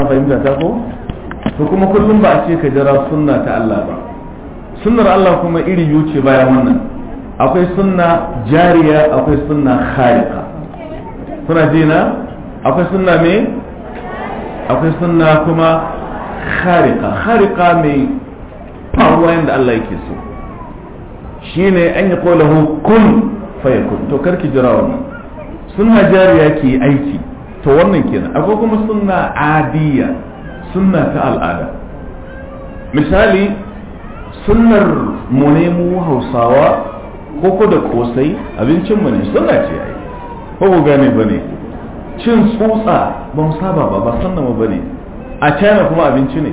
fahimta ta ko to kuma kullum ba a ce ka jira sunna ta Allah ba sunnar Allah kuma iri biyu ce bayan wannan akwai sunna jariya akwai sunna khariqa kuna ji na akwai sunna me akwai sunna kuma khariqa khariqa mai faruwa yadda Allah yake so shine an yi kolahu kun fayakun to karki jira wannan sunna jariya ke aiki to wannan kenan akwai kuma sunna adiya sunna ta al'ada misali sunnar mu ne mu hausawa koko da kosai abincin mu ne sunna ce ai ko ku gane bane cin tsutsa ba mu saba ba ba sannan mu bane a china kuma abinci ne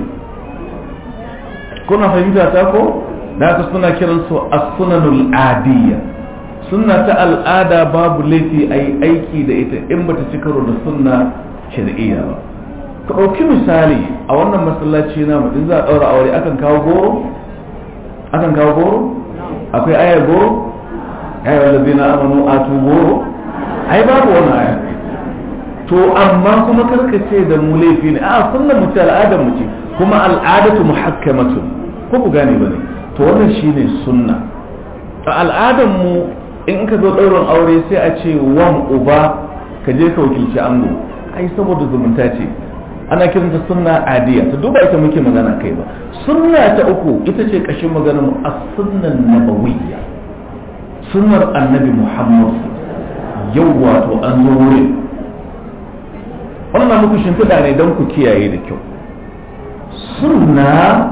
kuna fahimta ta ko da haka suna kiran su as-sunanul adiyya sunna ta al'ada babu laifi ai aiki da ita in bata ci karo da sunna shar'iyya ba ka ɗauki misali a wannan masallaci na in za a ɗaura aure akan kawo goro akan kawo goro akwai ayar goro ayar wallazi na amanu atu goro ai babu wani aya to amma kuma karkace da mu laifi ne a sunna mu ce al'adar mu ce kuma al'adatu muhakkamatun ko ku gane bane to wannan shine sunna a al'adar mu in ka zo ɗaurin aure sai a ce wan uba ka je ka wakilci ango ai saboda zumunta ce ana kiranta sunna adiya ta duba ita muke magana kai ba sunna ta uku ita ce kashin maganar mu as-sunnan nabawiyya sunnar annabi muhammad yau wato an zo wurin wannan muku shimfiɗa ne don ku kiyaye da kyau sunna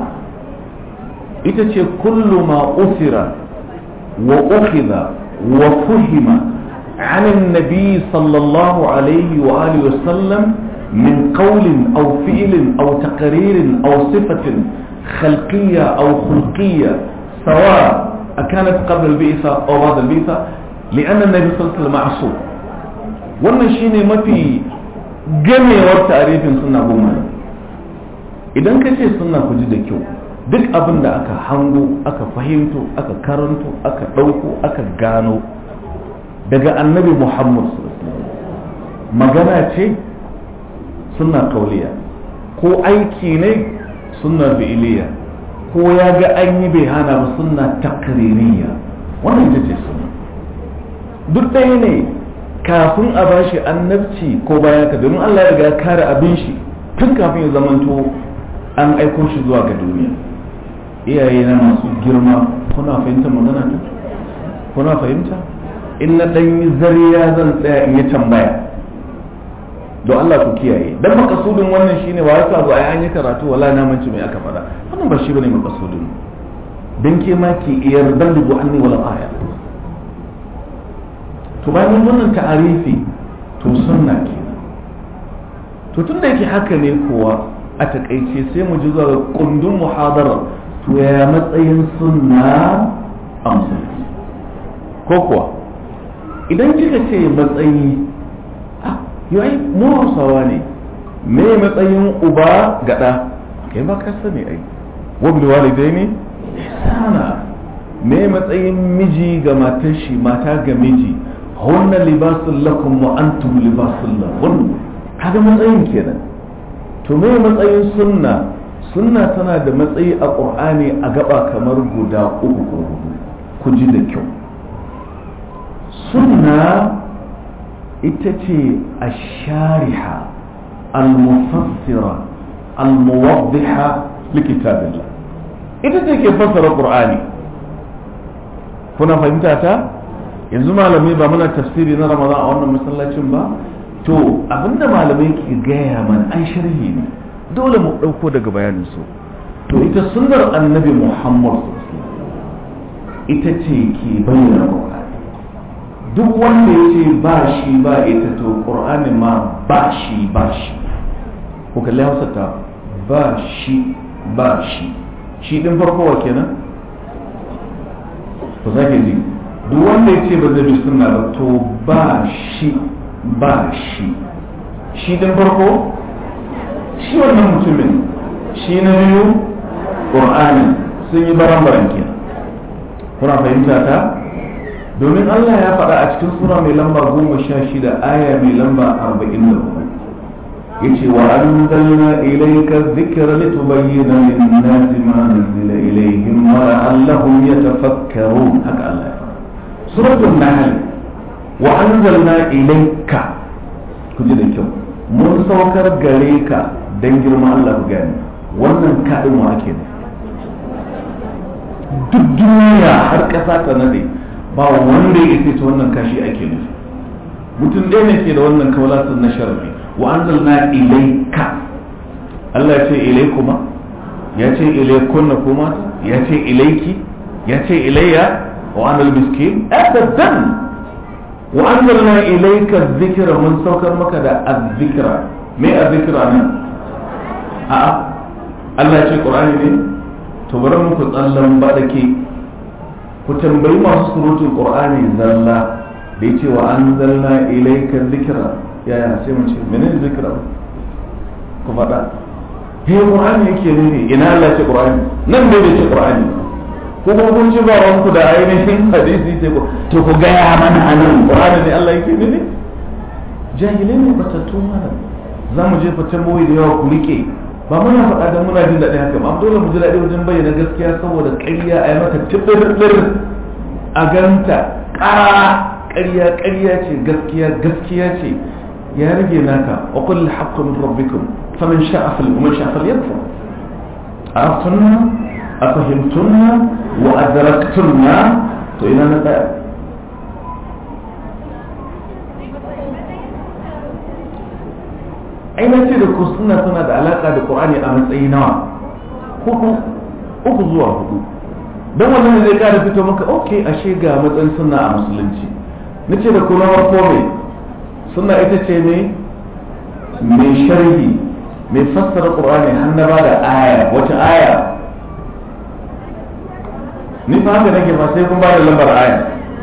ita ce kullu ma usira wa ukhidha wa fuhima عن النبي صلى الله عليه وآله وسلم من قول أو فعل أو تقرير أو صفة خلقية أو خلقية سواء أكانت قبل البعثة أو بعد البعثة لأن النبي صلى الله عليه وسلم معصوم wannan shine mafi gamewar tarifin suna goma idan ka ce suna ku ji da kyau duk abin da aka hango aka fahimto aka karanto aka ɗauko aka gano daga annabi muhammad magana ce suna kauliya ko aiki ne suna fi'iliya ko ya ga an yi bai hana ba suna takririya wannan ita ce suna duk ɗaya ne kafin a bashi annabci ko bayan ka domin Allah ya riga kare abin shi tun kafin ya zamanto an aiko shi zuwa ga duniya iyaye na masu girma kuna fahimta magana ta kuna fahimta in na ɗan yi zariya zan tsaya in yi tambaya don Allah ku kiyaye dan makasudin wannan shine wa yasa zo ai an yi karatu wala na manci mai aka fada wannan ba shi bane makasudin dan ke ma ki iyar dalbu anni wala aya to bayan wannan ta'arifi to sunna ke to tun da yake haka ne kuwa a takaice sai mu ji zuwa kundin muhadara to ya matsayin sunna a musulunci ko kuwa idan kika ce matsayi yai mu hausawa ne me matsayin uba gada kai ba ka sani ai wabli walidai ne sana me matsayin miji ga matar shi mata ga miji hunna libasun lakum wa antum libasun lahun kaga matsayin kenan to me matsayin sunna sunna tana da matsayi a qur'ani a gaba kamar guda uku ko hudu ku ji da kyau sunna ita ce a shariha al-mufassira al-muwaddiha likitabillah ita ce ke fassara qur'ani kuna fahimta ta yanzu malamai ba muna tafsiri na ramadan a wannan masallacin ba to abinda malamai ke gaya mana an sharhi ne dole mu ɗauko daga bayanin su to ita sunnar annabi muhammad ita ce ke bayyana qur'ani duk wanda ya ce ba shi ba ita to ƙur'ani ma ba shi ba shi ko kalli hausa ta ba shi ba shi shi ɗin farko wa kenan ku sake ji duk wanda ya ce ba zai bi sunna ba to ba shi ba shi shi ɗin farko shi wannan mutumin shi na biyu ƙur'ani sun yi baran-baran kenan kuna fahimta ta domin Allah ya faɗa a cikin sura mai lamba goma sha shida aya mai lamba arba'in da hudu yace wa anzalna ilayka dhikra litubayyana lin-nasi ma nuzila ilayhim wa la'allahum yatafakkarun haka Allah ya fara suratul nahl wa anzalna ilayka ku ji da kyau mun saukar gare ka dan girman Allah ku gani wannan kadin wa ake ne duk duniya har kasa ta nade ba wanda ya ce wannan kashi ake nufi mutum ɗaya ne ke da wannan kawalatun na sharfi wa anzalna ilayka Allah ya ce ilaykuma ya ce ilaykunna kuma ya ce ilayki ya ce ilayya wa anal miskin abadan wa anzalna ilayka dhikra mun saukar maka da azzikra me azzikra ne a Allah ya ce qur'ani ne to bari muku tsallan ba da ke ku tambayi masu surutun qur'ani zalla da yace wa anzalna ilayka dhikra ya ya sai mun ce menene dhikra ku faɗa he qur'ani yake ne ina Allah ce qur'ani nan bai ce qur'ani ko kuma kun ci ba ranku da ainihin hadisi sai ku to ku ga ya mana anan qur'ani ne Allah yake ne jahilai ne batattu mana za mu je fatan boye da yawa ku rike ba muna faɗa don muna jin daɗi haka ba dole mu ji daɗi wajen bayyana gaskiya saboda ƙarya a yi mata tibbir a ganta ƙara ƙarya ƙarya ce gaskiya gaskiya ce ya rage naka wa kullu haqqu min rabbikum faman sha'a fal man sha'a fal yakfur araftunna afahimtunna wa adraktunna to ina na tsaya ai na ce da ku suna suna da alaka da qur'ani a matsayi nawa hudu uku zuwa hudu don wannan zai kara fito maka ok ashe ga matsayin suna a musulunci na ce da ku na farko mai suna ita ce ne mai sharhi mai fassara qur'ani har na ba da aya wata aya ni fa haka nake ba sai kun ba da lambar aya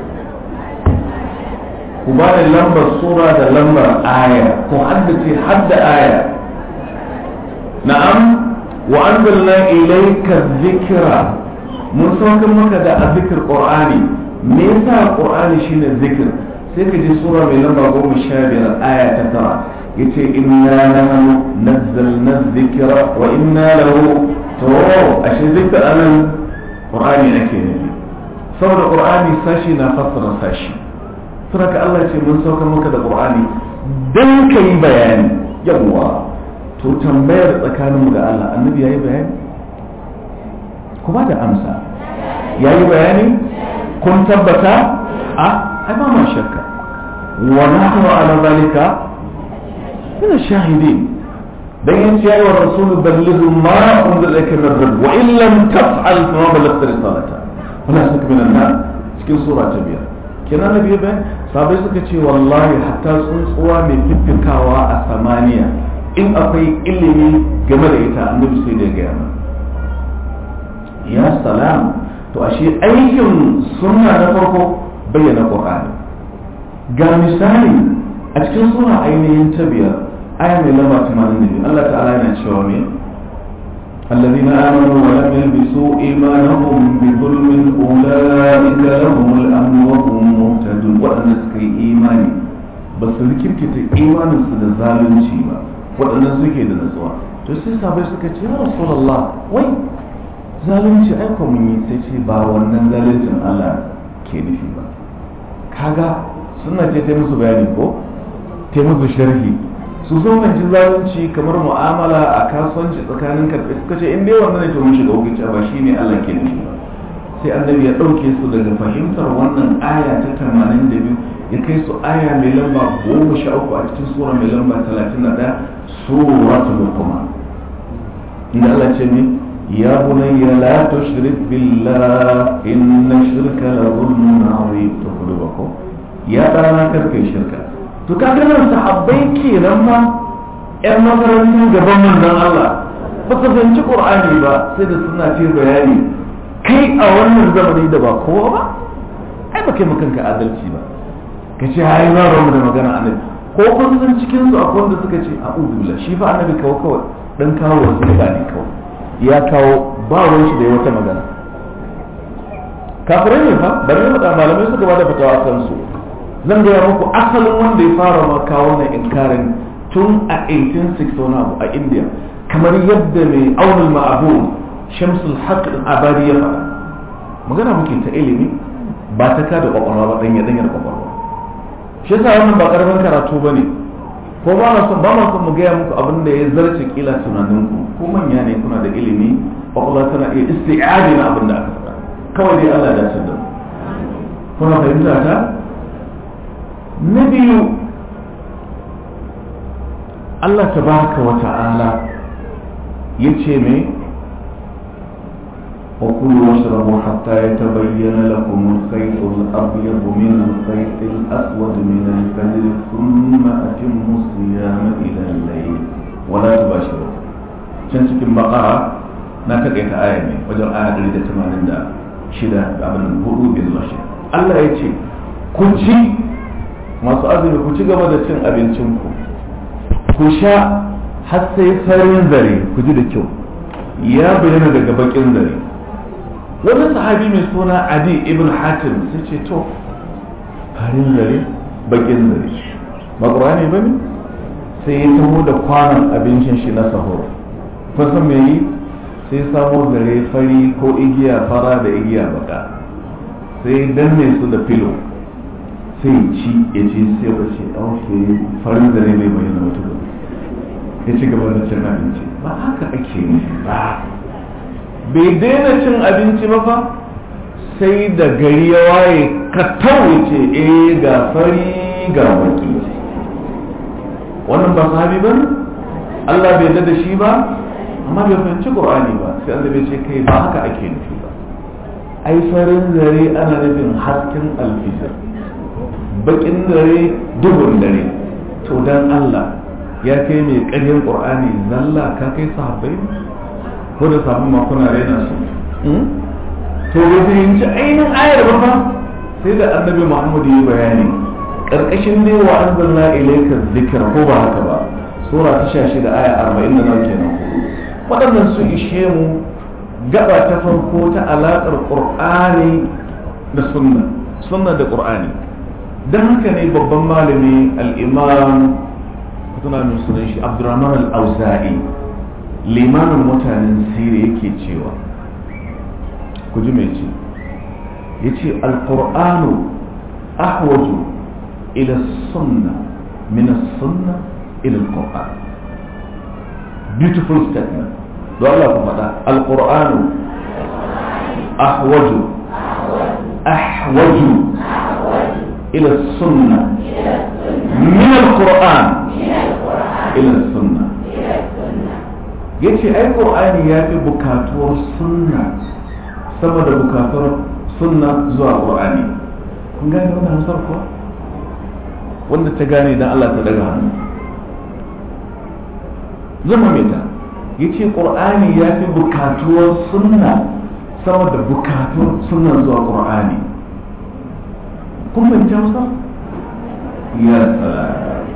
ku ba da lambar sura da lambar aya ku haddace hadda aya na'am wa anzalna ilayka dhikra mun saukar maka da azzikr qur'ani me yasa qur'ani shine zikir sai ka ji sura mai lamba goma sha biyar aya ta tara yace inna nahnu nazzalna dhikra wa inna lahu to ashe zikr anan qur'ani ake nufi saboda qur'ani sashi na fassara sashi saboda Allah ce mun saukar maka da qur'ani dan kai bayani yawa to tambayar tsakaninmu da Allah annabi yayi bayani ku ba da amsa yayi bayani kun tabbata a ai ba ma shakka wa nahnu ala zalika min shahidin dan yace ya wa rasul ballighu ma unzila ilayka min rabb wa in lam taf'al fa ma ballaghta risalata wala saka min an cikin sura ta biyar kenan nabi ba sabai suka ce wallahi hatta tsuntsuwa mai fiffikawa a samaniya in akwai ilimi game da ita annabi sai da ya gaya mana ya salam to ashe aikin sunna na farko bayyana qur'ani ga misali a cikin sura ainihin ta biyar aya mai lamba 82 Allah ta'ala yana cewa me الذين آمنوا ولم يلبسوا إيمانهم بظلم أولئك لهم الأمن وهم مهتدون وأن سكي إيماني بس ركبت إيمان سد ظالم شيبا وأن سكي دنسوا تسي سابي سكي يا رسول الله وي zalunci aiko mun yi sai ce ba wannan zaluncin Allah ke nufi ba kaga suna ce ta musu bayani ko ta musu sharhi su zo ji zalunci kamar mu'amala a kasuwanci tsakanin karfe suka ce in dai wannan ne to mun shiga hukunci ba shine Allah ke nufi ba sai annabi ya dauke su daga fahimtar wannan aya ta 82 ya kai su aya mai lamba 13 a cikin sura mai lamba 31 suratul luqman inda Allah ce ne يا بني لا تشرك بالله إن الشرك لظلم عظيم تقولوا يا دانا كركي شركة to kaga nan sahabbai kenan ma ƴan makarantar gaban manzon Allah ba ka fahimci Qur'ani ba sai da suna ce bayani kai a wannan zamani da ba kowa ba ai ba kai kanka adalci ba ka ce hai ba mu da magana annabi ko kun san cikin su akwai wanda suka ce a'udhu billah shi fa annabi kawai kawai dan kawo wasu ne kawai ya kawo ba ruwan shi da wata magana kafirai ne fa bari mu da malamai suka bada fatawa kan su zan gaya muku asalin wanda ya fara ma kawo na inkarin tun a 1860 wani abu a india kamar yadda mai aunin ma'abu shamsul haq abadi ya faɗa magana muke ta ilimi ba ta kada kwakwalwa ba ɗanya ɗanyar kwakwalwa shi yasa wannan ba ƙaramin karatu ba ne ko ba na son ba ma son mu gaya muku abin da ya zarce kila tunaninku ko manya ne kuna da ilimi kwakwalwa tana iya isti'adi na abin da aka faɗa kawai dai Allah ya dace da mu kuna fahimta ta na biyu Allah tabaraka wa ta'ala ya ce mai وكلوا واشربوا حتى يتبين لكم الخيط الأبيض من الخيط الأسود من الفجر ثم أتموا الصيام إلى الليل ولا تباشروا can cikin bakara na takaita aya ne wajen aya 186 da abin hudu bin zuwa Allah ya ce ku ci masu azumi ku ci gaba da cin abincinku ku sha har sai farin zare ku ji da kyau ya bayyana daga bakin zare wani sahabi mai suna adi ibn hatim sai ce to farin zare bakin zare ba ƙurani ba ne sai ya taho da kwanan abincin shi na sahur kusan mai yi sai samo zare fari ko igiya fara da igiya baka sai danne su da filo sai ci ya ce sai ya ce ɗauke farin zare mai bayyana mutum ya ci gaba da cin abinci ba haka ake nufi ba bai daina cin abinci ba fa sai da gari ya waye ka ce eh ga fari ga baki wannan ba sahabi ba Allah bai da shi ba amma bai fahimci Qur'ani ba sai Allah bai ce kai ba haka ake nufi ba ai farin zare ana nufin hasken alfijir bakin dare duhun dare to dan Allah ya kai mai ƙaryar Qur'ani zalla ka kai sahabbai ko da sabon makuna raina su to bai fahimci ainihin ayar ba fa sai da annabi muhammadu yi bayani karkashin ne wa anzalna ilayka dhikra ko ba haka ba sura ta 16 aya 40 da nan kenan waɗannan su ishe mu gaba ta farko ta alaƙar qur'ani da sunna sunna da qur'ani dan haka ne babban malami al-imam kuna min sunan shi abdurrahman al-auza'i limamin mutanen siriya yake cewa ku ji mai ce ya ce alƙur'anu ahwaju ila sunna min sunna ila alƙur'an beautiful statement don Allah ku faɗa alƙur'anu ahwaju ahwaju ila sunna min alƙur'an ila sunna ya ce ai ƙur'ani ya fi bukatuwar sunna sama da bukatuwar sunna zuwa ƙur'ani kun gane wannan hausar kuwa wanda ta gane dan Allah ta daga hannu zama mai ta ya ce ƙur'ani ya fi bukatuwar sunna sama da bukatuwar sunna zuwa ƙur'ani kun fahimci hausa ya tsara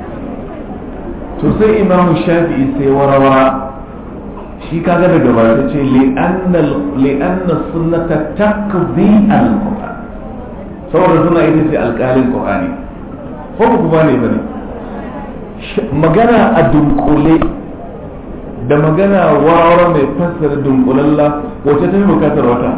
to sai imamu shafi'i sai warawara shi kaga daga ba ta ce li'anna sunnata taqdi al-qur'an saboda suna ita ce alƙalin qur'ani ko ba ku bane bane magana a dunkule da magana wawara mai fassara dunkulalla wace ta fi bukatar wata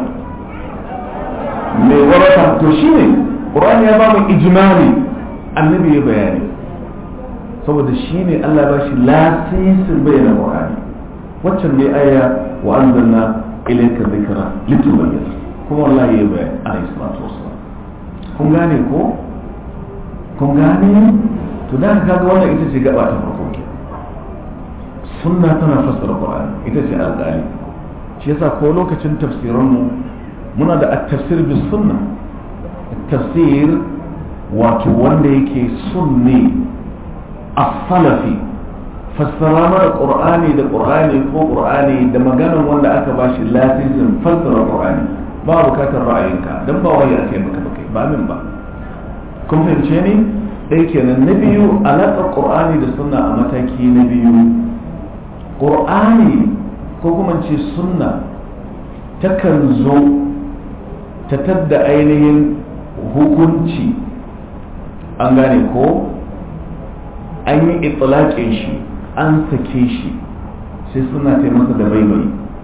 mai warata to shine qur'ani ya ba mu ijmali annabi ya bayani saboda shine Allah ba shi lasisin bayyana qur'ani waccan ne aya wa anzalna ilayka dhikra litubayyana kuma wallahi ya bayan alayhi salatu wassalam kun gane ko kun gane to da ka ga wannan ita ce gaba ta farko ke sunna tana fassara qur'ani ita ce alƙali shi yasa ko lokacin tafsiran mu muna da at-tafsir bis sunna tafsir wato wanda yake sunni as-salafi fassara mana qur'ani da qur'ani ko qur'ani da maganar wanda aka bashi lasisin fassara qur'ani ba bukatar ra'ayinka dan ba wai ake maka ba kai ba min ba kun fahimce ni dai kenan na biyu alaƙar qur'ani da sunna a mataki na biyu qur'ani ko kuma ce sunna takan zo ta tadda ainihin hukunci an gane ko an yi itsalaƙin shi an sake shi sai suna ta masa da baibayi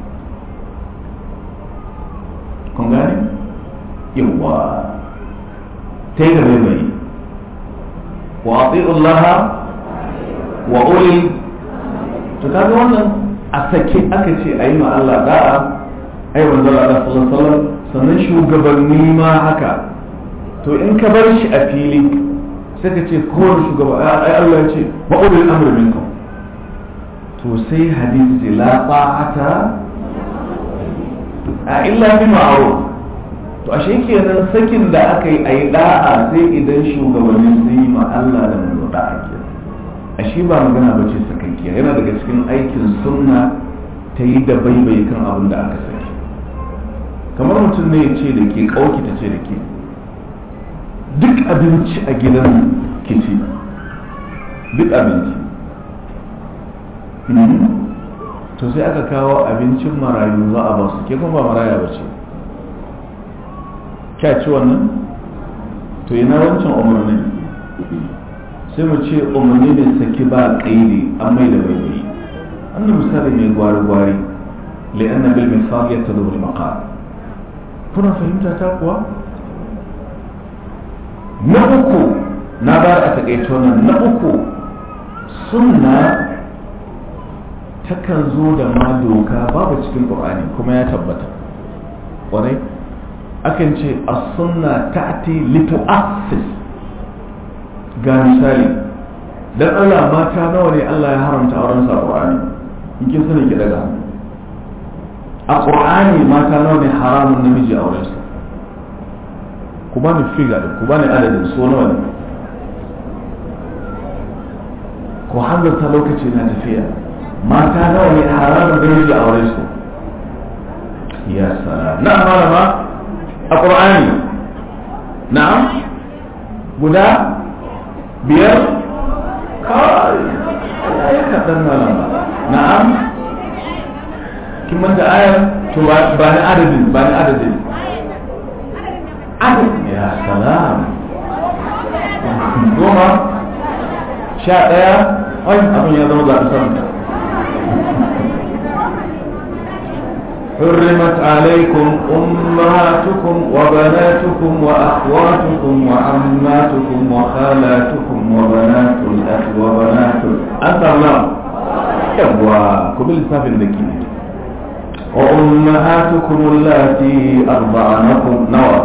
kun gane yawa ta yi da baibayi wa ati'ullaha wa uli to kaga wannan a sake aka ce a yi ma Allah da'a ai manzo Allah sallallahu alaihi wasallam sannan shugabanni ma haka to in ka bar shi a fili sai ka ce kowane shugaba ai Allah ya ce wa ulul amri minkum to sai hadisi la ta'ata a illa bi ma'ruf to ashe kenan sakin da aka yi ayi da'a sai idan shugabanni sun yi ma Allah da manzo da'a kenan ashe ba magana ba ce sakakkiya yana daga cikin aikin sunna ta yi da baibai kan abin da aka saki kamar mutum ne ya ce da ke kauki ta ce da ke duk abinci a gidan kici duk abinci to sai aka kawo abincin marayu za a ba su ke kuma ba maraya ba ce kya ci wannan to yana wancan umarni sai mu ce umarni ne saki ba kaidi an mai da bai annan misali mai gwari-gwari li'anna bil misal ya tadu bil maqal kuna fahimta ta kuwa na uku na bar a takaice wannan na uku sunna takan zo da ma doka babu cikin qur'ani kuma ya tabbata kwarai akan ce as-sunna ta'ti litu'assis ga misali dan Allah mata nawa ne Allah ya haramta auren sa Qur'ani in kin sani ki daga a Qur'ani mata nawa ne haramun namiji auren sa ku bani figa ku bani adadin so nawa ne ku hanzarta lokaci na tafiya mata nawa ne haramun namiji auren su ya salam na malama a Qur'ani na'am guda biyar kawai ya yi kaɗan malama na'am kin manta ayar to ba ni adadin ba ni adadin adadin ya salam goma sha ɗaya ai abin ya zama zaɓi sama حرمت عليكم أمهاتكم وبناتكم وأخواتكم وعماتكم وخالاتكم وبنات الأخ وبنات أنت الله يوا كبل سافن ذكي وأمهاتكم اللاتي أرضعنكم نوى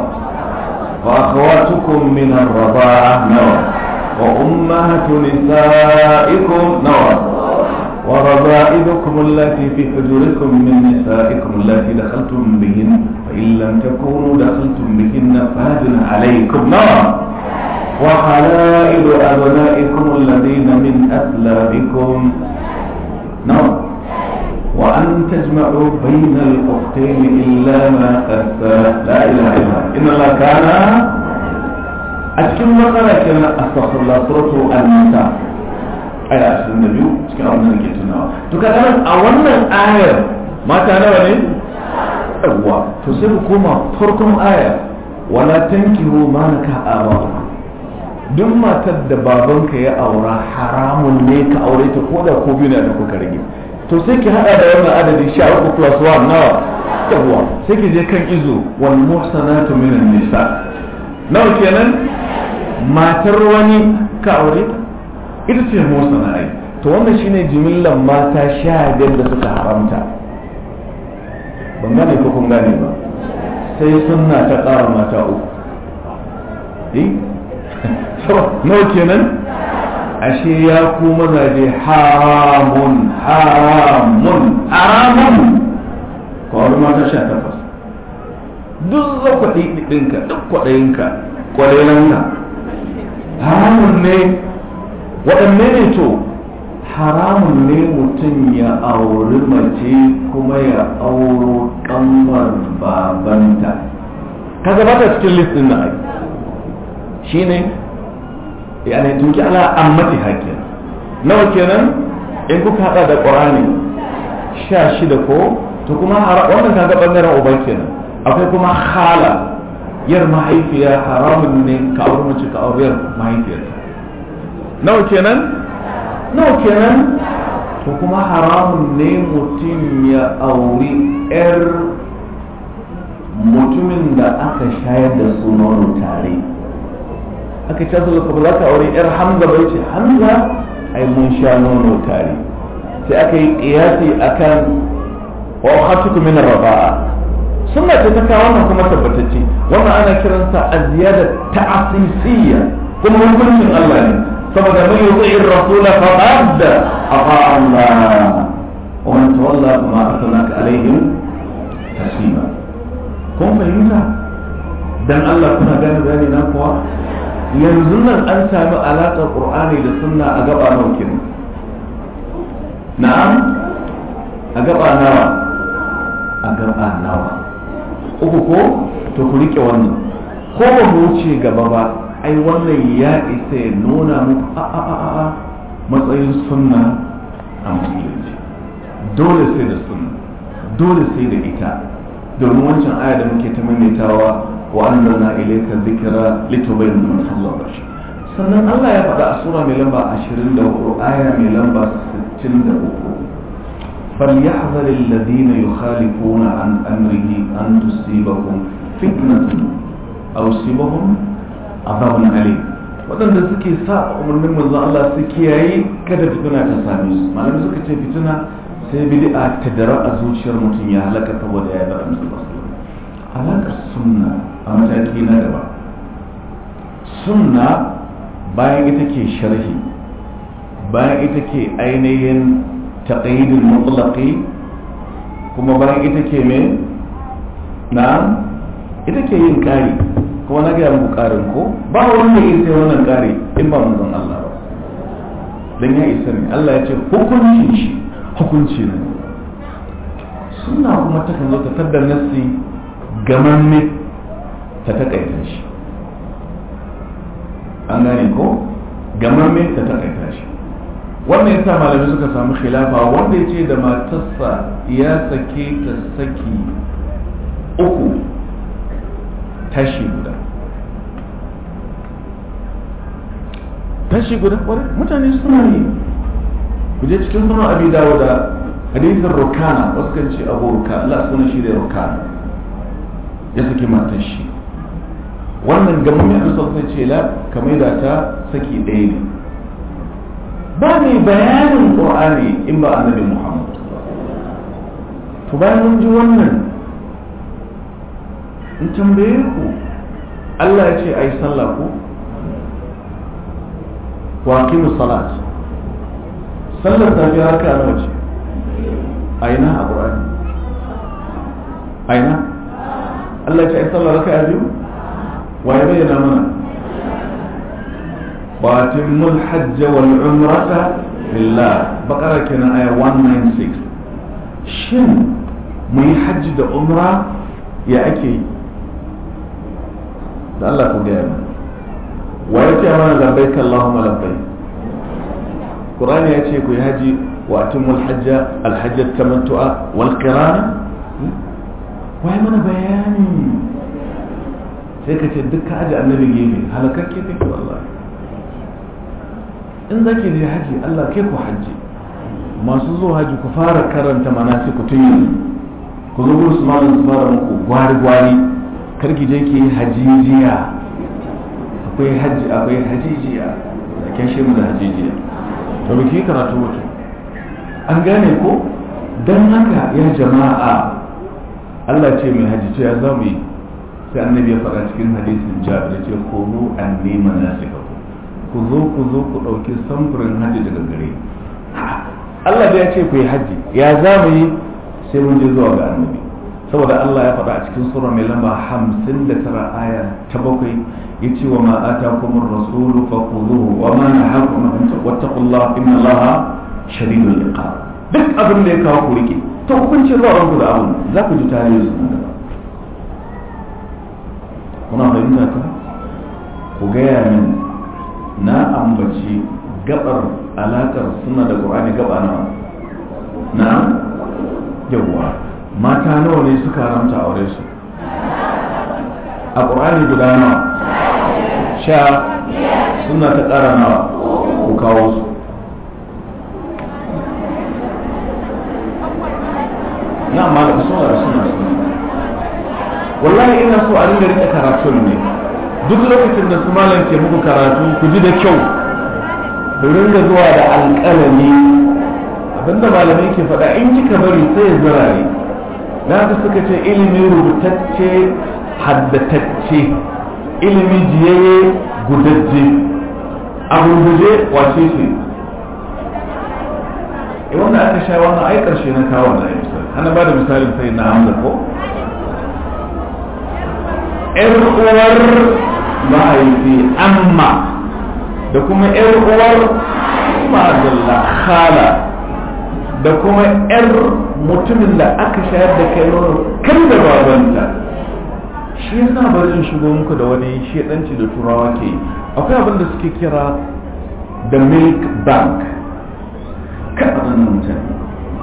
وأخواتكم من الرضاعة نوى وأمهات نسائكم نوى وربائبكم التي في حجوركم من نسائكم التي دخلتم بهن فإن لم تكونوا دخلتم بهن فهدن عليكم نار وحلائل أبنائكم الذين من أسلابكم نار وأن تجمعوا بين الأختين إلا ما قد لا إله إلا الله إن الله كان أتكلم مقالة كان أستغفر الله سورة النساء aya ashirin da biyu cikin abin da ke tunawa to ka a wannan ayar mata nawa ne yawwa to sai ku koma farkon aya wala tankihu ma naka aba duk matar da babanka ya aura haramun ne ka aure ta ko da ko biyu ne da kuka rage to sai ki hada da wannan adadi sha uku plus one nawa yawwa sai ki je kan izo wal muhsanatu minan nisa nawa kenan matar wani ka aure ta ita ce motsa na ai to wannan shine jimillan mata sha biyar da suka haramta ban gane ko kun gane ba sai sunna ta ƙara mata uku eh so nawa kenan ashe ya ku mazaje haramun haramun haramun kawai mata sha takwas duk zakwaɗi ɗinka duk kwaɗayinka kwaɗayenka haramun ne waɗanne ne to haramun ne mutum ya auri mace kuma ya auro ƙanwar babanta kaga ba ta cikin listin na ai shi ne ya ne tunki ala ammati hakin nawa kenan in kuka hada da ƙorani sha shida ko to kuma wannan kaga ɓangaren uban kenan akwai kuma hala yar mahaifiya haramun ne ka auri mace ka auri yar mahaifiyarta nawa kenan nawa kenan to kuma haramun ne mutum ya auri 'yar mutumin da aka shayar da su nono tare aka ce su ba za ka aure 'yar hamza bai ce hamza ai mun sha nono tare sai aka yi ƙiyasi akan wa hatuku min raba'a sunna ce ta kawo wannan kuma tabbatacce wannan ana kiransa aziyada ta'asisiyya kuma hukuncin Allah ne saboda man yuti ar-rasul faqad afa Allah wa man tawalla ma arsalnaka alaihim tasima kun fahimta dan Allah kuna gane bayani na kuwa yanzu nan an sami alaƙar Qur'ani da sunna a gaba nawa kenan na'am a gaba nawa a gaba nawa uku ko to ku rike wannan ko ba mu wuce gaba ba ai wannan ya isa ya nuna muku a a a a matsayin sunna a musulunci dole sai da sunna dole sai da ita domin wancan aya da muke ta maimaitawa wa anzalna ilayka dhikra litubayyana man khalaqa shi sannan Allah ya faɗa a sura mai lamba 24 aya mai lamba 63 فليحذر الذين يخالفون عن أمره أن تصيبهم فتنة أو يصيبهم عذاب أليم waɗanda suke sa umarnin manzo Allah su kiyaye kada fitina ta same su malamai suka ce fitina sai bid'a ta dara a zuciyar mutum ya halaka saboda ya bar annabi sallallahu halakar sunna a mataki na gaba sunna bayan ita ke sharhi bayan ita ke ainihin تقييد المطلق kuma bayan ita ke me na ita ke yin kari kuma na gaya muku karin ko ba wanda ya sai wannan kari in ba manzon Allah ba dan ya isa ne Allah ya ce hukuncin shi hukunci ne suna kuma ta kan zo ta taddar nassi gamamme ta takaita shi an gane ko gamamme ta takaita shi wannan yasa malamai suka samu khilafa wanda ya ce da matarsa ya sake ta saki uku tashi guda tashi guda kwarai mutane suna yi ku je cikin sunan abi dawo da hadisin rukana wasu kan ce abu ruka Allah suna shi da rukana ya saki matar shi wannan gaban mai amsa sai ce la kamar da ta saki ɗaya ne ba mai bayanin ƙur'ani in ba annabi muhammad to bayan mun ji wannan in tambaye ku Allah ya ce a yi sallah ku wa aqimu salat sallar safiya haka nawa ce a ina a ƙur'ani a ina Allah ya ce a yi sallah raka biyu wa ya bayyana mana واتموا الحج والعمرة لله بقرة كنا آية 196 شن مي حج دا عمرة يا أكي da Allah ku gaya mana wa ya ce mana labbaik Allahumma labbaik Qur'ani ya ce ku yi haji wa atimul hajja alhajjat tamattu'a wal qirana wa ya mana bayani sai ka ce duk ka aji annabi gefe halakakke kake wallahi in zaki je haji Allah kai ku haji masu zuwa haji ku fara karanta manasiku tun yanzu ku zo gurin su malam su fara muku gwari gwari karki je ki hajijiya akwai haji akwai hajijiya da ke shi mu da hajijiya to biki karatu wato an gane ko dan haka ya jama'a Allah ce mai haji ce ya zamu yi sai annabi ya faɗa cikin hadisin jabir ce kunu anni manasikakum ku zo ku zo ku ɗauki samfurin hajji daga gare Allah da ya ce ku yi hajji ya za mu yi sai mun je zuwa ga annabi saboda Allah ya faɗa a cikin sura mai lamba hamsin da tara aya ta bakwai ya ce wa ma atakum rasulu fa khudhuhu wa ma nahakum an wattaqullah inna Allaha shadidul iqab duk abin da ya kawo ku rike to kun ce zuwa ranku da abin za ku ji tarihi su nan kuna fahimta ta ku gaya min na ambaci gabar alakar suna da ƙur'ani gaba nawa na yawwa mata nawa ne suka haramta aure su a ƙur'ani guda nawa sha suna ta ƙara nawa ku kawo su na malam suna suna suna wallahi ina so a ringa rike karatun ne duk lokacin da su malam ke muku karatu ku ji da kyau ku ringa zuwa da alƙalami abinda malamai ke faɗa in kika bari sai ya zirare na haka suka ce ilimi rubutacce haddatacce ilimi jiyayye gudajje a gurguje wace ce e wanda aka sha wannan ai karshe na kawo na misali ana ba da misalin sai na hamza ko ‘yar uwar mahaifi amma da kuma ‘yar uwar ma'azalla khala da kuma ‘yar mutumin da aka shayar da kai nono kan da babanta shi yasa bari in shigo muku da wani shedanci da turawa ke akwai abin da suke kira the milk bank kan waɗannan mutane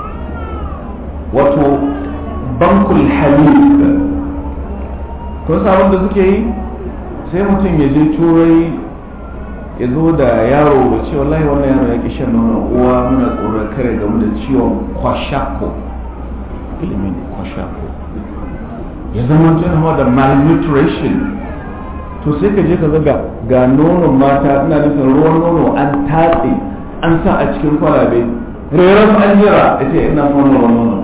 wato bankul halif kun sabon da suke yi sai mutum ya je turai ya zo da yaro da ce wallahi wannan yaro ya ki shan nono uwa muna tsoron kare game da ciwon kwashako ilimin kwashako ya zama tunawa da malnutrition to sai ka je ka zaga ga nonon mata ina nufin ruwan nono an tatse an sa a cikin kwalabe reran an jira ya ce ina son ruwan nono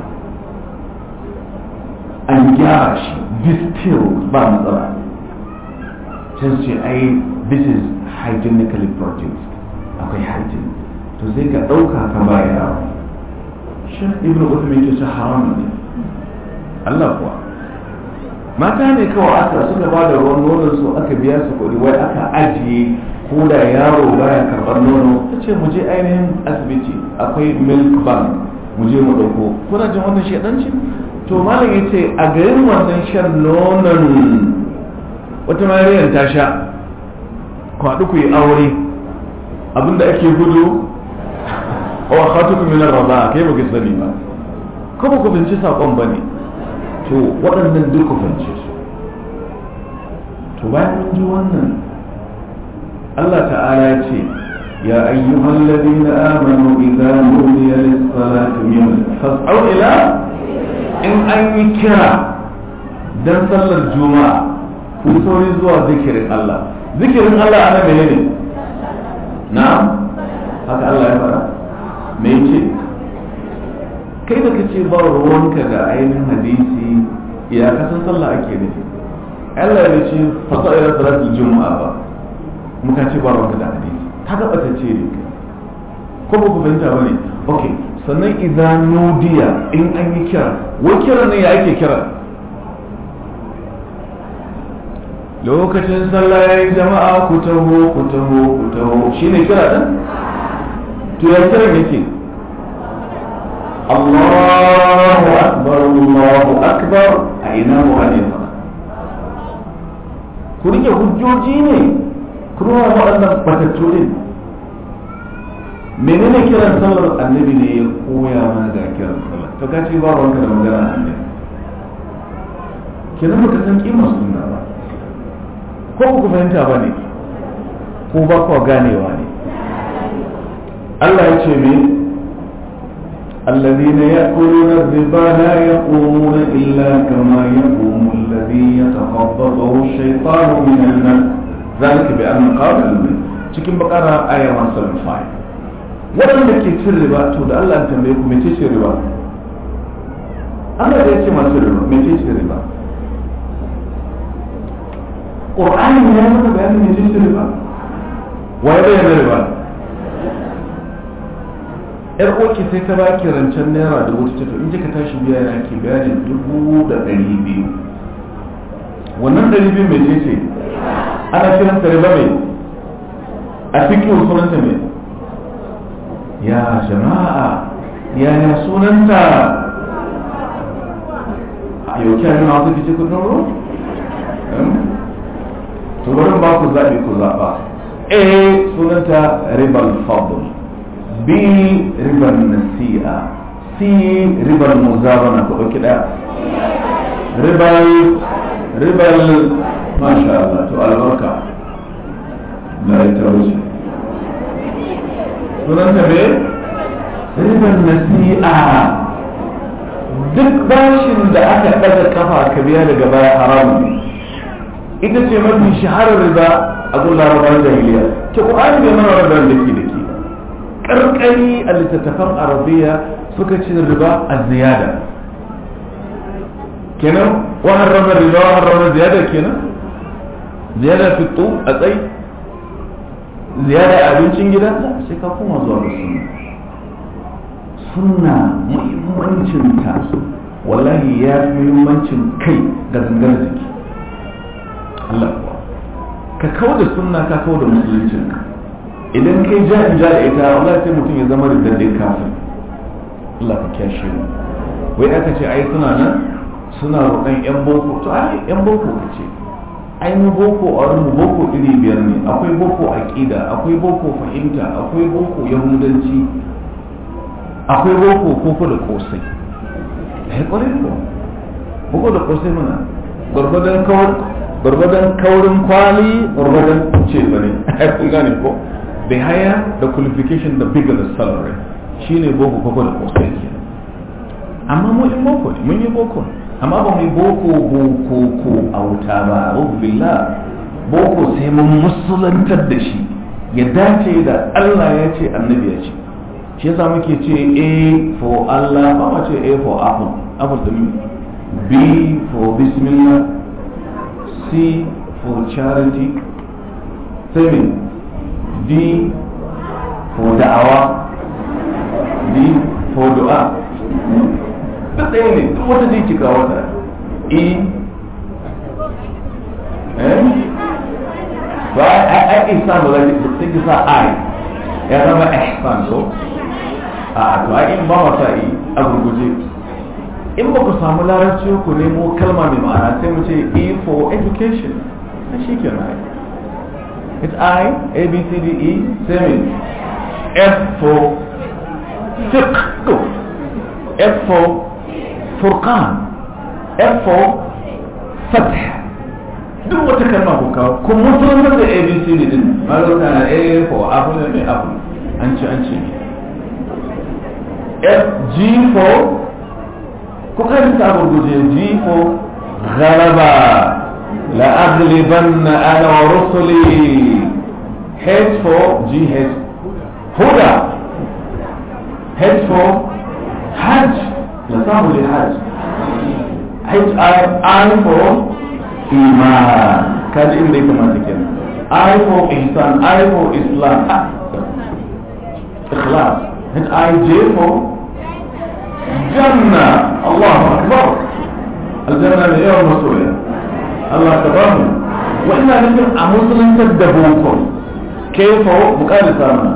an gyara shi distilled ba matsala sai su ce ai this is hygienically produced akwai hygiene to sai ka ɗauka ka ba yaro shan ibn uthman ke ce haram ne Allah kuwa mata ne kawai aka suka ba da ruwan nonon su aka biya su kuɗi wai aka ajiye ko da yaro baya karɓar nono ta ce mu je ainihin asibiti akwai milk bank mu je mu ɗauko kuna jin wannan shaɗanci to malam ya ce a garin wannan shan nonon wata mariyar ta sha kwaɗu ku yi aure abinda ake gudu wa khatuku min ar-rada kai ba ki sani ba ko ba ku binci sakon bane to waɗannan duk ku bince su to bayan mun ji wannan Allah ta'ala ya ce ya ayyuhal ladina amanu idza nudiya lis-salati min fas'au ila in an yi kira dan sallar juma'a ku sauri zuwa zikirin Allah zikirin Allah ana menene na'am haka Allah ya fara me yake kai da kace ba ruwanka da ainihin hadisi ya kasan sallah ake nufi Allah ya ce fasa ila salatul juma'a ba muka ce ba ruwanka da hadisi ka ga bata ce ne ko ba ku fahimta bane okay sannan idan nudiya in an yi kira wai kira ne ya ake kira lokacin sallah ya yi jama'a ku taho ku taho ku taho shi ne kira ɗin to ya kiran yake Allahu akbar Allahu akbar a ina mu ne fa ku rike hujjoji ne kuma waɗannan batattu din menene kiran sallar annabi ne ya koya mana ga kiran sallar to ka ce ba wanka da magana annabi kenan baka san kimar sunna ba ko ku fahimta ba ne ko ba ku ganewa ne Allah ya ce me الذين يأكلون الربا لا يقومون إلا كما يقوم الذي يتخبطه الشيطان من المس ذلك بأن قال المن cikin bakara aya 175 waɗanda ke cin riba to da Allah tambaye ku mece ce riba Allah ya ce masu riba mece ce riba ƙur'ani ya maka bayanin mai jinsi riba wa ya bayyana riba yar oki sai ta baki rancen naira da wata tafi in kika tashi biya yana ke bayanin dubu da ɗari biyu wannan ɗari biyu mai ce ana kiran ta riba mai a cikin sunanta mai ya jama'a yaya sunanta a yau kyan nuna wasu fice kudin ruwa to bari ba ku zaɓi ku zaɓa a sunanta ribal fadl b ribal nasi'a c ribal muzabana ku ɗauki ɗaya ribal ribal masha Allah to albarka na ita wuce sunanta me ribal nasi'a duk bashin da aka ɗaga kafa ka biya daga baya haramun ita ce mafi shaharar riba a gun larabar jahiliya ke ƙwari bai mana rabar da ke da ke ƙarƙari a littattafan arabiya suka ce riba a ziyada kenan wa harrama riba wa harrama ziyada kenan ziyada fito a tsayi ziyada abincin gida sai ka koma zuwa ga sunna sunna muhimmancinta wallahi ya fi muhimmancin kai ga gangar jiki Allah kuwa ka kawo da sunna ka kawo da musuluncinka idan kai ja in ja da ita wallahi sai mutum ya zama riddadin kafin Allah ka kyashe mu wai aka ce ai suna nan suna roƙon yan boko to ai yan boko ka ce ai mu boko a wurin boko iri biyar ne akwai boko aqida akwai boko fahimta akwai boko yahudanci akwai boko koko da kosai eh kwarai ko boko da kosai mana gwargwadon kawar gwargwadon kaurin kwali gwargwadon ce bane ai kun gane ko the higher the qualification the bigger the salary shine boko koko da kosai ke amma mu in boko ne mun yi boko ne amma ba mu yi boko boko ko a wuta ba billah boko sai mun musulantar da shi ya dace da Allah ya ce annabi ya ce shi yasa muke ce A for Allah ba ma ce A for apple apple din B for bismillah C for charity seven D for da'awa D for du'a duk ɗaya ne duk wata zai cika wata E eh ba a isa ba za ta kisa I ya zama ihsan so a to ai in ba wata yi a gurguje in ba ku samu larabci ku nemo kalma mai ma'ana sai mu ce E for education na shi ke na it's I A B C D E seven F for fiqh F for furqan F for fath duk wata kalma ku kawo ku musulunta da A B C D din ma zo kana A for apple ne apple an ci an ci ne G4 kuka yi sabon guje G4 غلبا لأغلبن أنا ورسلي H4 GH هدى H4 حج لصاب لحج H I I for إيمان كان إني كما تكلم I for إحسان I for إسلام إخلاص H I J for جنة الله أكبر الجنة اليوم مسؤولة الله تبارك وإنا نجد أمسلم تدبوكم كيف بقال سامنا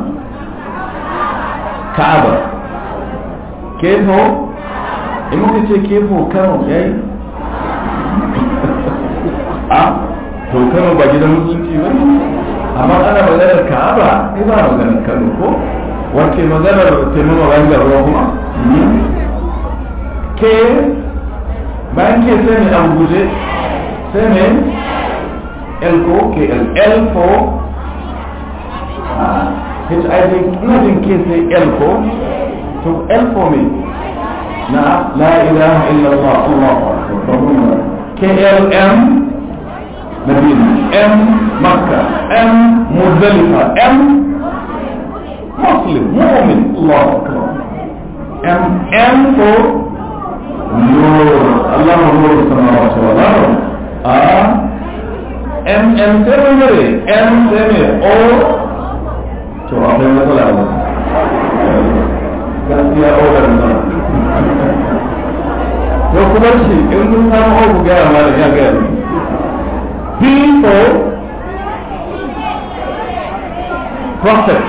كعبة كيف إمكن تقول كيف كانوا جاي أه to kano ba gidan musulunci ba amma ana maganar ka'aba ai ba maganar kano ko wace maganar taimama bayan ruwa kuma ke bayan ke sai ne abu guje sai ne l ko ke l l ko hiv ina jin ke sai l ko to l ko me na la ilaha illallah allah akbar k l m مدينة M مكة M مزدلفة M مسلم مؤمن الله أكبر M M for نور الله نور السماوات والأرض آه M M سمي M سمي O to akwai matsala ba gaskiya O da nan to kuma shi in kun samu O ku gaya ma da ya gaya ne people prophet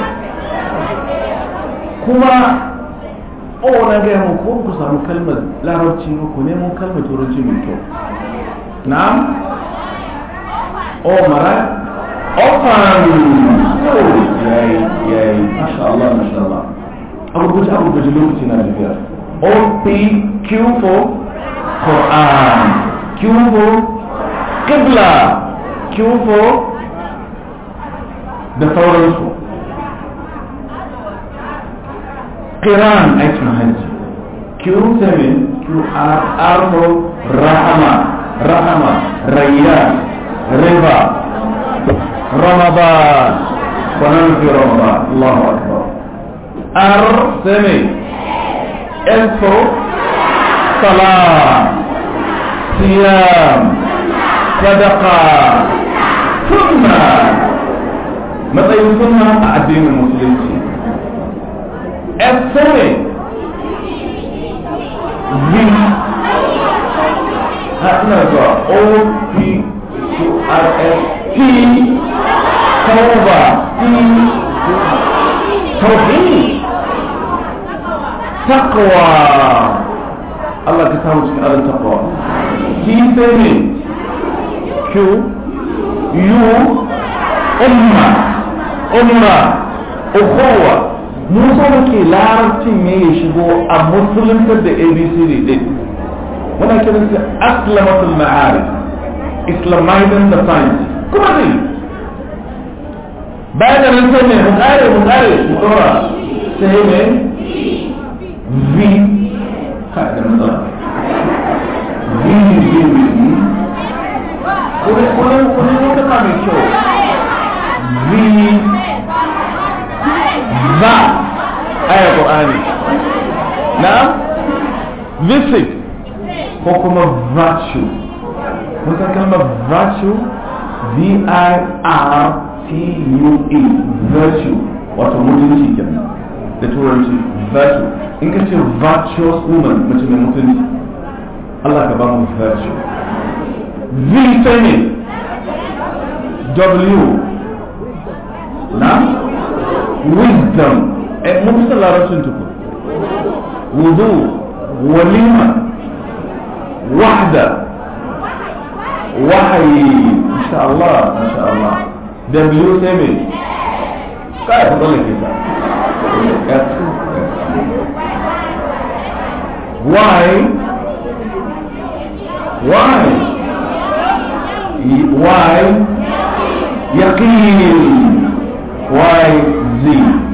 kuma o na gaya mu ko ku samu kalmar larabci ku nemo kalmar turanci mai kyau na'am o mara ofan yayi yayi masha Allah masha Allah abu guji abu guji lokaci na tafiya o p q for Quran q for qibla q4 da sauransu kiran aikin hajji q7 Q R R for Rahama Rahama Rayyan River Ramadan ونحن في رمضان الله أكبر R سمي S for صلاة صيام صدقة ثم matsayin sunna a addinin musulunci f sune v ha ina zuwa o p q r s t tauba t tauhid taqwa Allah ka samu cikin alin taqwa t sai ne q u umma umma ukhuwa mu so muke larabcin ne ya shigo a musulunta da abcd din muna kiran su aslamatul ma'arif islamizing the science kuma zai bayan da nan sai ne mu kare mu kare mu dora sai ne v ha da matsala v v v kuma kuma kuma kuma mai kyau v va aya qur'ani na visit ko kuma virtue mun san kalmar virtue v i r t u e virtue wato mutunci kenan da turanci virtue in ka ce virtuous woman mace mai mutunci Allah ka ba mu virtue v sai ne w na wisdom eh mun fi larabcin tukun wudu walima wahda wahayi insha Allah insha Allah w sai me kai ku dole ke ta why why why yaqin why z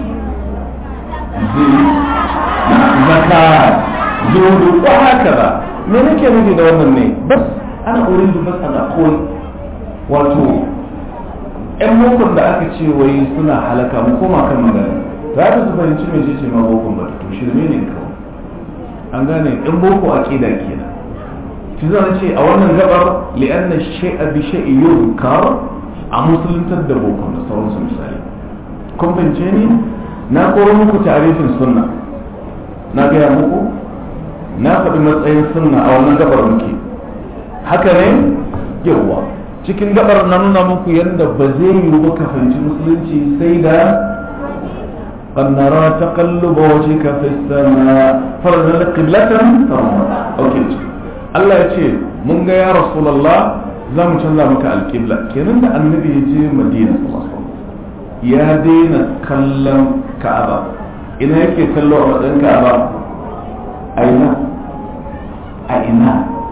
z zakat zuhudu ko haka me nake nufi da wannan ne bas ana uridu bas ana koyi wato yan bokon da aka ce wai suna halaka mu koma kan magana za ta su fahimci mai ce ma bokon ba to shirme ne kawai an gane yan boko aqida kenan shi zan ce a wannan gabar li'anna shay'a bi shay'i yuzkar a musuluntar da bokon da sauransu misali kun fahimce ni na koro muku tarifin sunna na gaya muku na faɗi matsayin sunna a wannan gabar muke haka ne yawa cikin gabar na nuna muku yadda ba zai yi ba ka fahimci musulunci sai da قنرا تقلب وجهك في السماء فرنا قبلة اوكي الله يقول من يا رسول الله زم canza maka alƙibla kenan da annabi ya je madina ya daina kallon ka'aba ina yake kallo a matsayin ka'aba a ina a ina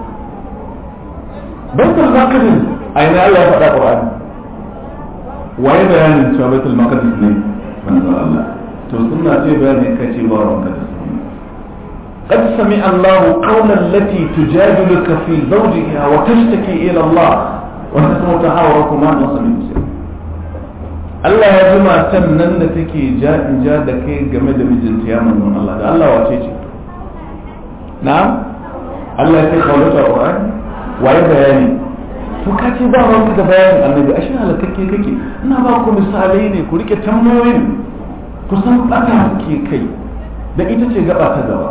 baitul maqdis a ina Allah ya faɗa Qur'ani waye bayanin cewa baitul maqdis ne manzo Allah to sunna ce bayani kace ba ranka da sunna قد سمع الله قول التي تجادلك في زوجها وتشتكي إلى الله وتسمع تحاوركما وسمع Allah ya ji matan nan da take ja in ja da kai game da mijinta ya manzon Allah da Allah wace ce na'am Allah ya ce kaulata Qur'an waye bayani to ka ce ba wani da bayanin annabi ashe halakakke kake ina ba ku misalai ne ku rike tambayoyin ku san bata ke kai da ita ce gaba ta gaba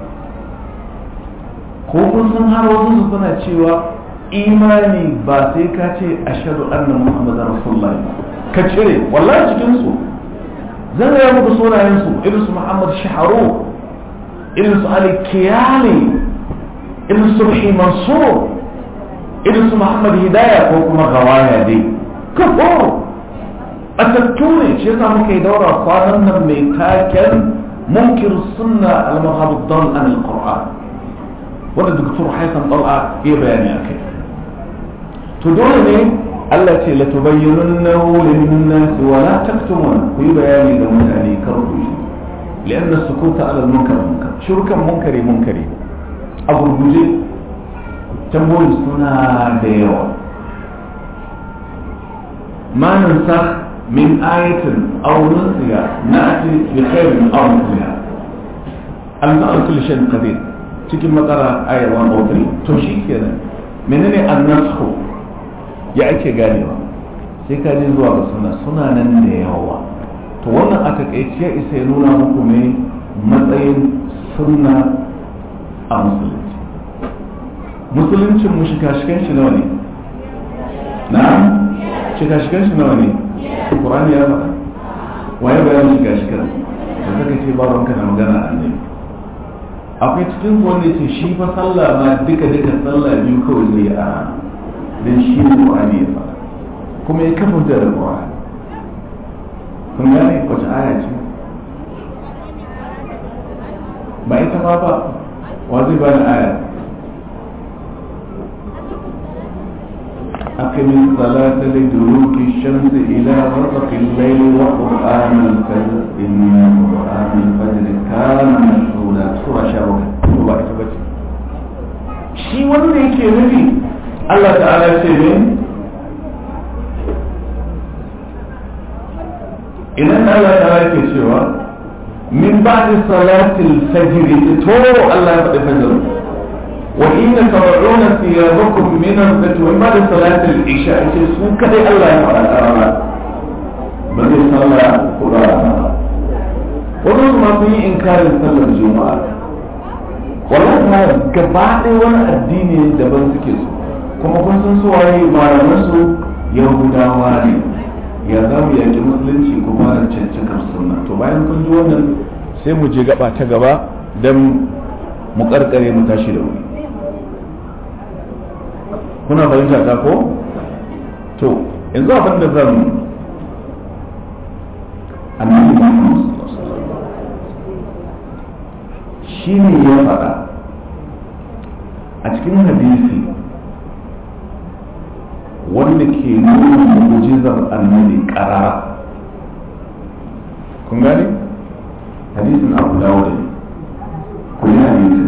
ko kun san har wasu su suna cewa imani ba sai ka ce ashhadu anna muhammadar rasulullahi ka cire wallahi cikin su zan ga muku sunayen su irin su muhammad shaharu irin su ali kiyani irin su ruhi mansur irin su muhammad hidaya ko kuma gawaya dai kafo batattu ne shi yasa muka yi daura kwanan nan mai taken munkir sunna al-mazhab ad-dal an al-qur'an wanda doktor haifan dal'a ya bayani akai to dole ne Allah ce la tubayyinunnahu lin-nas wa la taktumun ku yi bayani ga mutane kar ku yi لأن السكوت على المنكر منكر شركا منكري منكري a gurguje tambayoyin suna da yawa ma nansa min ayatin aw nunsiha na'ti bi khairin aw mithliha al-ma'al kulli shay'in qadir cikin makara ayar 103 to shi kenan menene annasku ya ake ganewa sai ka je zuwa ga suna suna nan da yawa to wannan a takaice ya isa ya nuna muku ne matsayin sunna a musulunci musuluncin mu shika-shikan shi nawa ne na shika-shikan shi nawa ne ƙurani ya faɗa waye bayan shika-shikan da zaka ce ba ranka da magana annabi akwai cikin wanda ce shi fa sallah ma duka duka sallah biyu kawai zai a dan shi ne Qur'ani ya fara kuma ya kafa da Qur'ani kun gane wace aya ce ba ita ma ba wa zai bani aya أقم الصلاة لدلوك الشمس إلى غسق الليل وقرآن الفجر إن قرآن الفجر كان مشهودا سورة شاوكة سورة إتبتي shi wanda yake nufi Allah ta'ala ce ne idan Allah ta'ala yake cewa min ba'di salatil fajr to Allah ya faɗi fajr وإن تضعون ثيابكم من البيت ومن بعد صلاة العشاء su kadai Allah ya faɗa a rana ba zai sallah kula rana wani ma sun yi inkarin sallar juma'a wannan ma gaba ɗaya wani addini daban suke su kuma kun san su waye malaman su yahudawa ne ya za mu yaki musulunci kuma da cancakar sunna to bayan kun ji wannan sai mu je gaba ta gaba don mu karkare mu tashi da wuri kuna fahimta ta ko to yanzu abin da zan annabi Muhammad shi ne ya faɗa a cikin hadisi wanda ke nuna mu'jizar annabi ƙarara kun gane hadisin abu dawud ne kun hadisin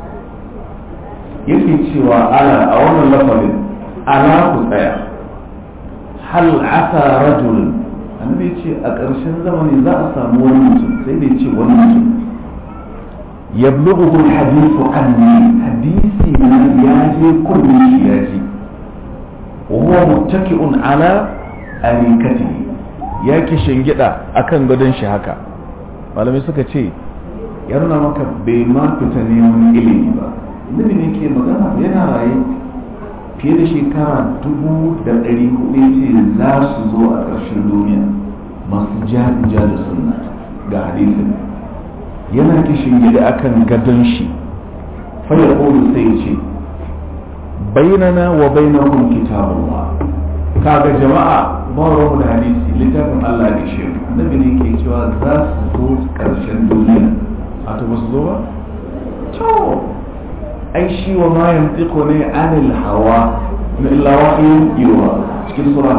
yake cewa ala a wannan lafazin ala ku tsaya hal asa rajul annabi ce a ƙarshen zamani za a samu wani mutum sai dai ce wani mutum yablughu alhadithu anni hadisi na ya je kullum shi ya ji wa huwa muttaki'un ala arikatihi ya ki shingida akan gadon shi haka malamai suka ce ya nuna maka bai ma fita neman ilimi ba nabi ne ke magana yana raye fiye da shekara dubu da ɗari hudu ce za su zo a ƙarshen duniya masu ja da sunna ga hadisin yana kishin gida akan gadon shi fayar ƙolu sai ce bainana wa bainahum kitabullah kaga jama'a ba mu da hadisi littafin Allah da shi annabi ne ke cewa za su zo ƙarshen duniya a to ba su zo ba to ai shi wa ma yantiqu ne anil hawa na illa wahyin yuwa cikin sura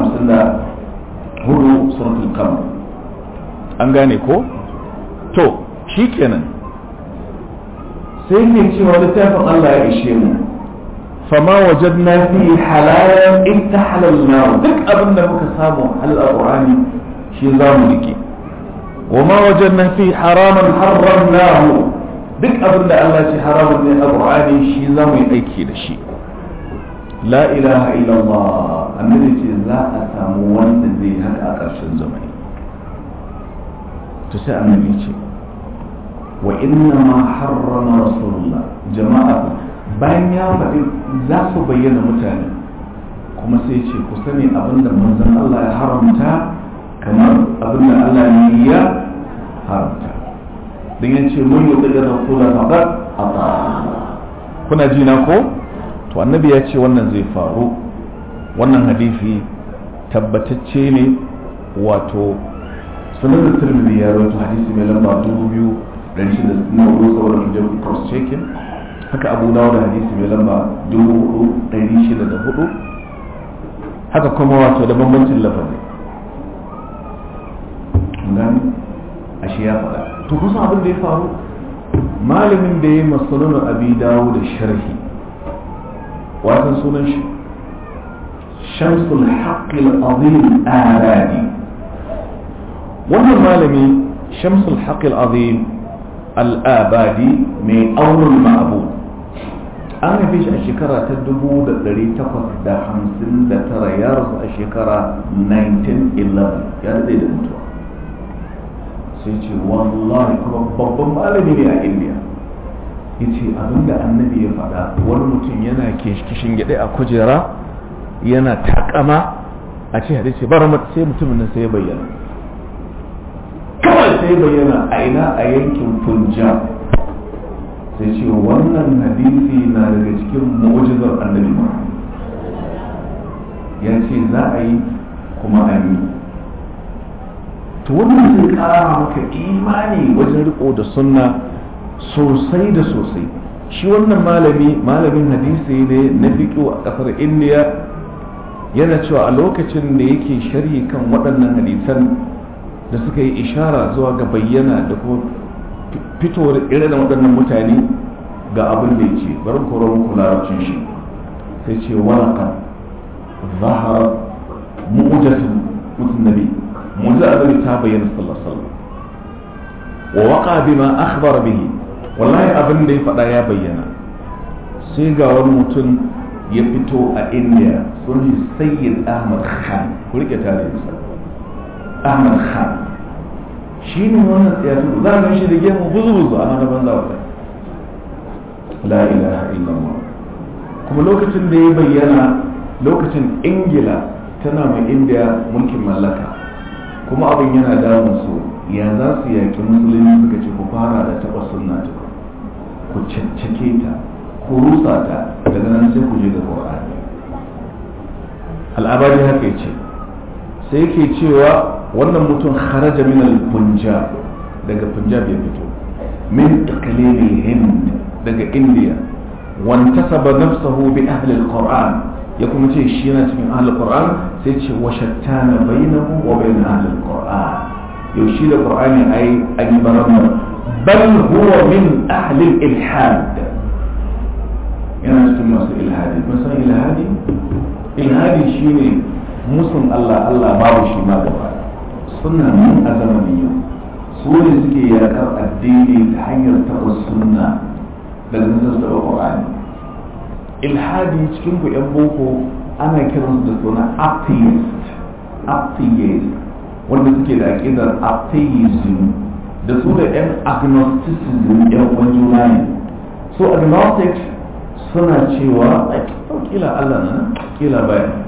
54 suratul qamar an gane ko to shikenan sai ke cewa littafin Allah ya ishe mu fama wajadna fi halalan ittahalalna duk abin da muka samu halal qur'ani shi za mu rike wa ma wajadna fi haraman harramnahu duk abin da Allah ce haramun ne a Qur'ani shi za mu yi aiki da shi la ilaha illallah annabi ce za a samu wanda zai haka a ƙarshen zamani to sai annabi ce wa inna ma harrama rasulullah jama'a bayan ya faɗi za su bayyana mutane kuma sai ce ku sani abinda manzon Allah ya haramta kamar abinda Allah ne ya haramta don ya ce mun yi ɗaga rasula faɗar a kuna ji na ko to annabi ya ce wannan zai faru wannan hadisi tabbatacce ne wato sunan da turmidi ya rawaito hadisi mai lamba dubu biyu ɗari shida na hudu saboda hujjar cross checking haka abu dawo da hadisi mai lamba dubu hudu ɗari shida da hudu haka kuma wato da bambancin lafazi gani ashe ya faɗa to kusa abin da ya faru malamin da ya yi masanunan abi dawo da sharhi wasan sunan shi shamsul haqqil azim aradi wannan malami shamsul haqqil azim al-abadi mai aunul ma'bud an haife shi a shekara ta 1859 ya rasu a shekara 1911 ya daɗe da mutuwa sai ce wallahi kuma babban malami ne a indiya ya ce abinda annabi ya faɗa wani mutum yana kishin gyaɗe a kujera yana takama a ce hadisi bara sai mutumin nan sai ya bayyana kawai sai bayyana a ina a yankin punjab sai ce wannan hadisi na daga cikin mu'ujizar annabi ya ce za a yi kuma a yi to wannan zai kara maka imani wajen riko da sunna sosai da sosai shi wannan malami malamin hadisi ne na fiƙo a ƙasar indiya yana cewa a lokacin da yake sharhi kan waɗannan hadisan da suka yi ishara zuwa ga bayyana da kuma fitowar irin waɗannan mutane ga abin da ya ce bari koro muku larabcin shi sai ce walaka zahara mu'ujatun mutum nabi mu'jiza annabi ta bayyana sallallahu alaihi wasallam wa waqa bima akhbara bihi wallahi abin da ya faɗa ya bayyana sai ga wani mutum ya fito a indiya sun yi sayyid ahmad khan ku rike tarihinsa ahmad khan shi ne wannan tsayatu za a shi da gemu buzu-buzu a nan banza wa la ilaha illallah kuma lokacin da ya bayyana lokacin ingila tana mai indiya mulkin mallaka kuma abin yana damun su ya za su yaki musulunci suka ce ku fara da taɓa sunna ta ku caccake ta ku rusa ta daga nan sai ku je ga qur'ani al'abari haka yace sai yake cewa wannan mutum kharaja min al-punjab daga punjab ya fito min iqlim hind daga india wantasaba nafsahu bi ahli al-quran ya kuma ce shi yana cikin ahli al-quran sai ce wa shattana bainahu wa bain ahli al-quran yau shi da qur'ani ai an yi baramar bal huwa min ahli al-ilhad yana cikin masu ilhadi mun san ilhadi ilhadi shine musun Allah Allah babu shi ma gaba suna nan a zamanin yau su ne suke yakar addini ta hanyar taɓa sunna da nisar taɓa ƙwa'ani ilhadi cikin ku yan boko ana kiransu da suna atheist atheist wanda suke da aƙidar atheism da su da yan agnosticism yan uwan juna ne so agnostics suna cewa kila Allah na kila bayan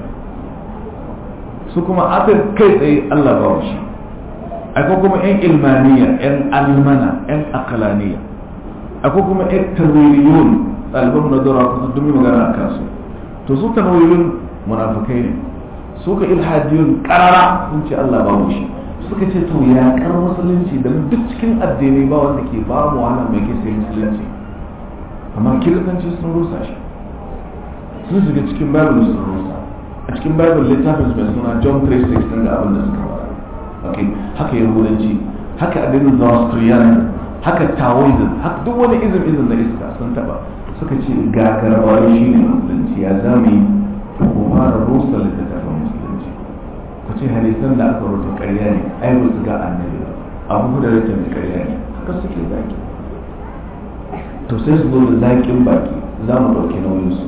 su kuma aka kai tsaye Allah ba shi akwai kuma yan ilmaniya yan almana yan akalaniya akwai kuma yan tarwiriyun ɗaliban na dora kusa dumi magana a kansu to su tarwiriyun munafukai ne su ka ilhadiyun karara sun ce Allah ba shi suka ce to ya kar musulunci da duk cikin addinai ba wanda ke ba mu wahala mai ke sai musulunci amma kiristanci sun rusa shi sun shiga cikin bible sun rusa a cikin bible littafin su mai suna john 3:16 ga abin da suka fara okay haka yahudanci haka addinin zoroastrianism haka taoism haka duk wani izin izin na iska sun taba suka ce gagarawa shi ne musulunci ya zami ko fara rusa littattafan musulunci ku ce hadisan da aka rubuta ƙarya ne ai ba su ga annabi ba abu da rage mai ƙarya ne haka suke zaki to sai su zo da zaƙin baki za mu ɗauki nauyinsu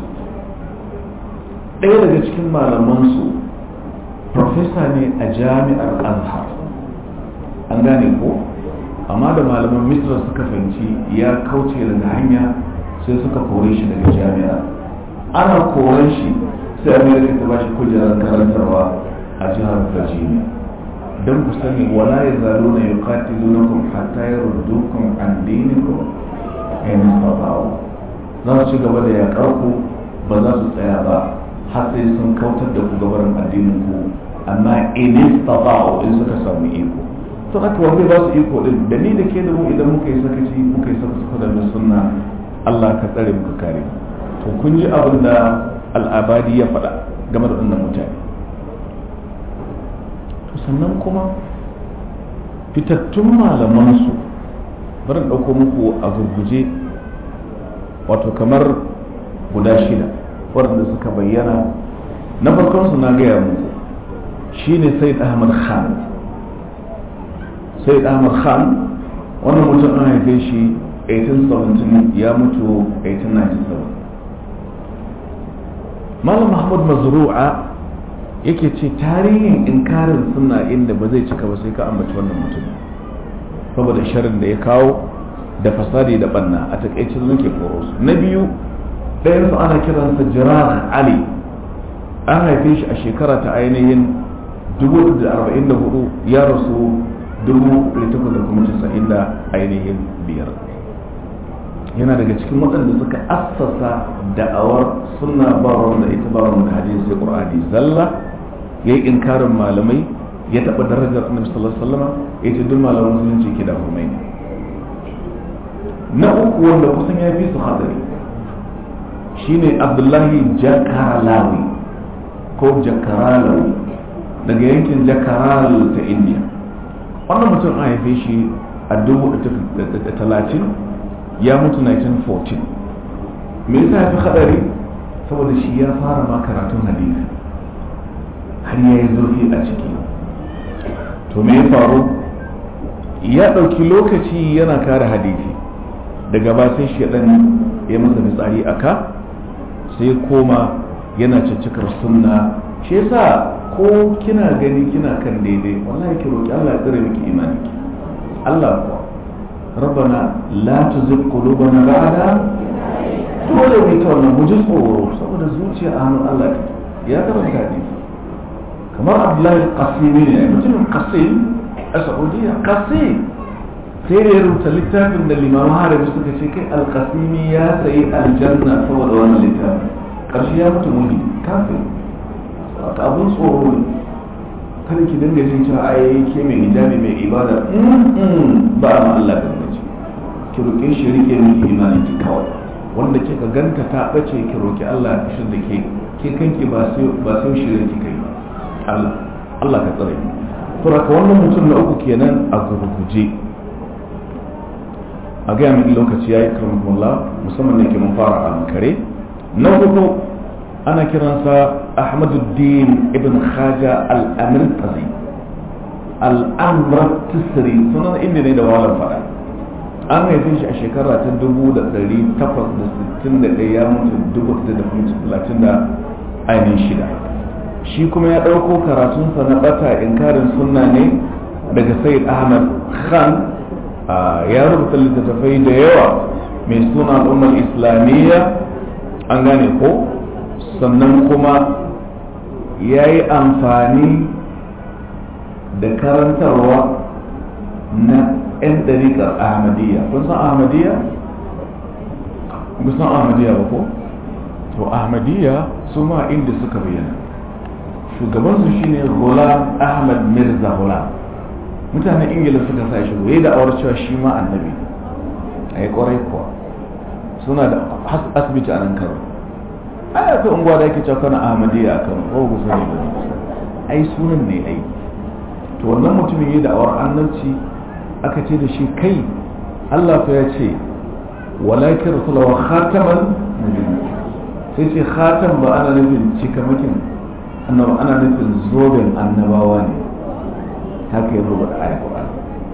ɗaya daga cikin malamansu profesa ne a jami'ar azhar an gane ko amma da malaman misra suka fahimci ya kauce daga hanya sai suka kore shi daga jami'a ana koren shi sai amerika ta bashi kujerar karantarwa a jihar virginia don ku sani wala ya zalo na yi katilunakum hatta ya ruddukum an dinikum in istata'u za su ci gaba da yaƙar ku ba za su tsaya ba har sai sun kautar da ku gabarin addinin ku amma in istata'u in suka samu iko to haka wanda ba su iko din da ni da ke da mu idan muka yi sakaci muka yi saka da sunna Allah ka tsare muka kare to kun ji abin da al'abadi ya faɗa game da wannan mutane to sannan kuma fitattun malamansu bari ɗauko muku a gurguje wato kamar guda shida waɗanda suka bayyana na farkon su na gaya muku shine sayyid ahmad khan sayyid ahmad khan wannan mutum an haife shi 1817 ya mutu 1897 malam mahmud mazru'a yake ce tarihin inkarin suna inda ba zai cika ba sai ka ambaci wannan mutum saboda sharin da ya kawo da fasadi da banna a takaice zuke koro su na biyu ɗayan su ana kiransa jiran ali an haife shi a shekara ta ainihin 1944 ya rasu 1890 da ainihin biyar yana daga cikin waɗanda suka assasa da'awar suna ba wanda ita ba wanda hadisi sai qur'ani zalla yayi inkarin malamai ya taɓa darajar annabi sallallahu alaihi wasallam ya ce duk malaman musulunci ke da hurmai na uku wanda kusan ya fi su hadari shine abdullahi jakaralawi ko jakaralawi daga yankin jakaral ta indiya wannan mutum an haife shi a dubu talatin ya mutu 1914 me yasa ya fi hadari saboda shi ya fara ma karatun hadisi har ya yi zurfi a ciki to me ya faru ya ɗauki lokaci yana kare hadisi daga ba sai shaɗan ya masa fitsari a ka sai koma yana caccakar sunna shi yasa ko kina gani kina kan daidai wallahi ki roki Allah ya tsare miki imani Allah kuwa ربنا لا تزغ قلوبنا بعد dole mai ta wannan mu ji tsoro saboda zuciya a hannun Allah ya karanta hadisi kamar Abdullahi Qasimi ne mutumin Qasim a Saudiya Qasim sai da ya rubuta littafin da limamu harabi suka ce kai alqasimi ya sayi aljanna saboda wannan littafin karshe ya mutu muni kafin abun tsoro ne kada ki dinga jin cewa ai ke mai hijabi mai ibada ba ma Allah da nace ki roke shi rike miki imani ki kawai wanda kika ganta ta bace ki roki Allah shi da ke ke kanki ba sai ba sai shi ki kai Allah Allah ka tsare to raka wannan mutum na uku kenan a gurguje a ga min lokaci yayi karamakumullah musamman ne ke mun fara a kare na hudu ana kiransa ahmaduddin ibn khaja al-amirtazi al-amratisri sunan inda ne da walar fada an haife shi a shekara ta 1861 ya mutu 1830 da ainihin shida shi kuma ya ɗauko karatunsa na ɓata inkarin sunna ne daga sayyid ahmad khan ya rubuta littattafai da yawa mai suna al'ummar islamiyya an gane ko sannan kuma ya yi amfani da karantarwa na 'yan ɗariƙar ahmadiyya kun san ahmadiyya? kun san ahmadiyya ba ko? to ahmadiyya su ma inda suka bayyana shugabansu shine Ghulam ahmad mirza Ghulam mutanen ingila suka sa shi ya da awar cewa shi ma annabi a yi kwarai kuwa suna da asibiti a nan karo ai akwai unguwa da ake cewa kana ahmadiyya a kan ko ku sani ba ai sunan ne ai to wannan mutumin yi da'awar annabci aka ce da shi kai Allah fa ya ce walakin rasulawa khataman nabiyyin sai ce khatam ba ana nufin cikamakin annaba ana nufin zoben annabawa ne haka ya rubuta ayat Qur'ani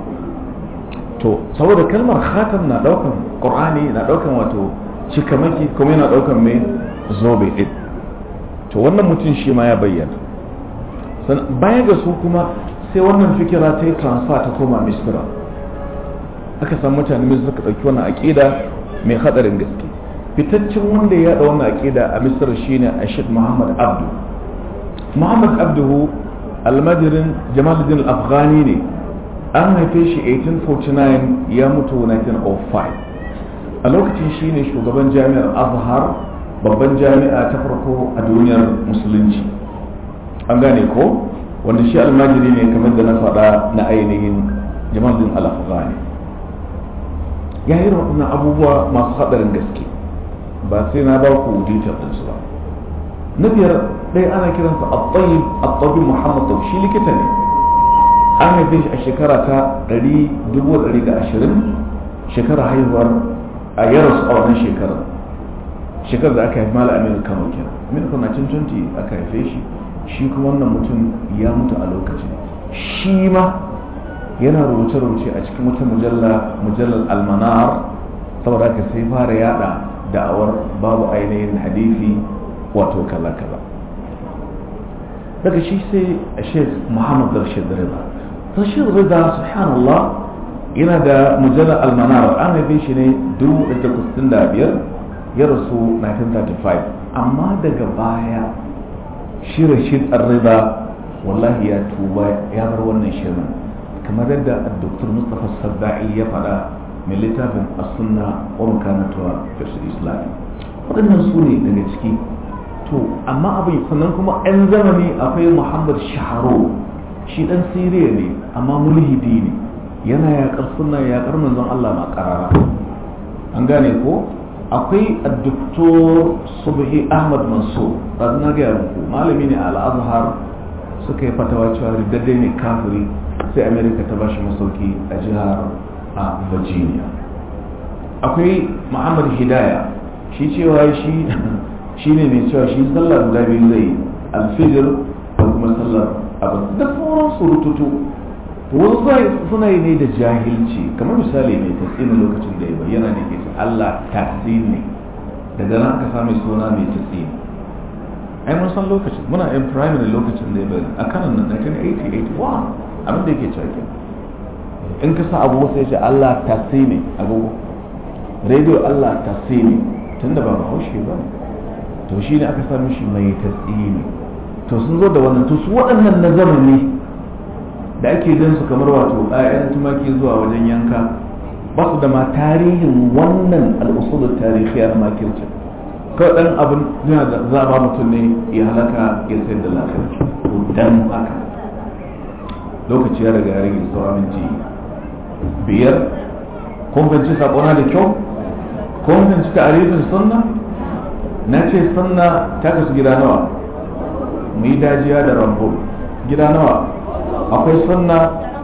to saboda kalmar khatam na daukan Qur'ani na daukan wato cikamaki kuma yana daukan mai zobe ɗin to wannan mutum shi ma ya bayyana baya ga su kuma sai wannan fikira ta yi transfer ta koma misira aka san mutane mai suka ɗauki wannan aƙida mai haɗarin gaske fitaccen wanda ya yaɗa wannan aƙida a misira shine ashid muhammad abdu muhammad abduhu almajirin jamaluddin afghani ne an haife shi 1849 ya mutu 1905 a lokacin shine shugaban jami'ar azhar babban jami'a ta farko a duniyar musulunci an gane ko wanda shi almajiri ne kamar da na faɗa na ainihin jamalin al-afghani ya yi waɗannan abubuwa masu haɗarin gaske ba sai na ba ku detail ɗinsu ba na biyar ɗaya ana kiransa at-tayyib at-tayyib muhammad tayyib shi likita ne an haife shi a shekara ta 120 shekarar haihuwar a yaros a wannan shekarar shekarar da aka haifi mala aminu kano kenan aminu kano na cin aka haife shi shi kuma wannan mutum ya mutu a lokacin shi ma yana rubuce-rubuce a cikin wata mujalla mujallar almanar saboda haka sai fara yada da'awar babu ainihin hadisi wato kala-kala daga shi sai a shek muhammad rashid rida rashid rida subhanallah yana da mujallar almanar an haife shi ne 1965 ya rasu 1935 amma daga baya shi rashid rida wallahi ya tuba ya bar wannan shirin kamar yadda dr mustapha sabba'i ya faɗa mai littafin as-sunna wa makanatuwa fi islam waɗannan su ne daga ciki to amma abin sannan kuma 'yan zamani akwai muhammad shaharo shi ɗan siriya ne amma mulhidi ne yana yaƙar sunna yaƙar manzon allah ma ƙarara an gane ko akwai addoktor subhi ahmad mansur ba na gaya muku malami ne a al'azhar suka yi fatawa cewa riddadde ne kafiri sai america ta bashi masauki a jihar a virginia akwai muhammad hidaya shi cewa shi shi ne mai cewa shi sallar guda biyu zai alfijir da kuma sallar abin da sauran surututu wasu suna yi ne da jahilci kamar misali mai tasiri lokacin da ya bayyana da ke ce allah tasiri ne daga nan aka sami suna mai tasiri ai mun san lokacin muna in primary lokacin da ya bayyana a kanan nan 1980-81 abin da yake cewa in ka sa abu sai ce Allah tasi ne agogo radio Allah tasi ne tun da ba bahaushe ba to shi ne aka sami shi mai tasi ne to sun zo da wannan to su waɗannan na zamani da ake gan su kamar wato ayan tumaki zuwa wajen yanka ba su da ma tarihin wannan al'usul tarihiya na makirci kawai ɗan abin yana da zaba mutum ne ya halaka ya sayar da lafiyar dan haka lokaci ya riga ya rage sauran minti biyar kun fahimci sakona da kyau kun fahimci ta'arifin sunna na ce sunna ta kasu gida nawa mu yi dajiya da rambo gida nawa akwai sunna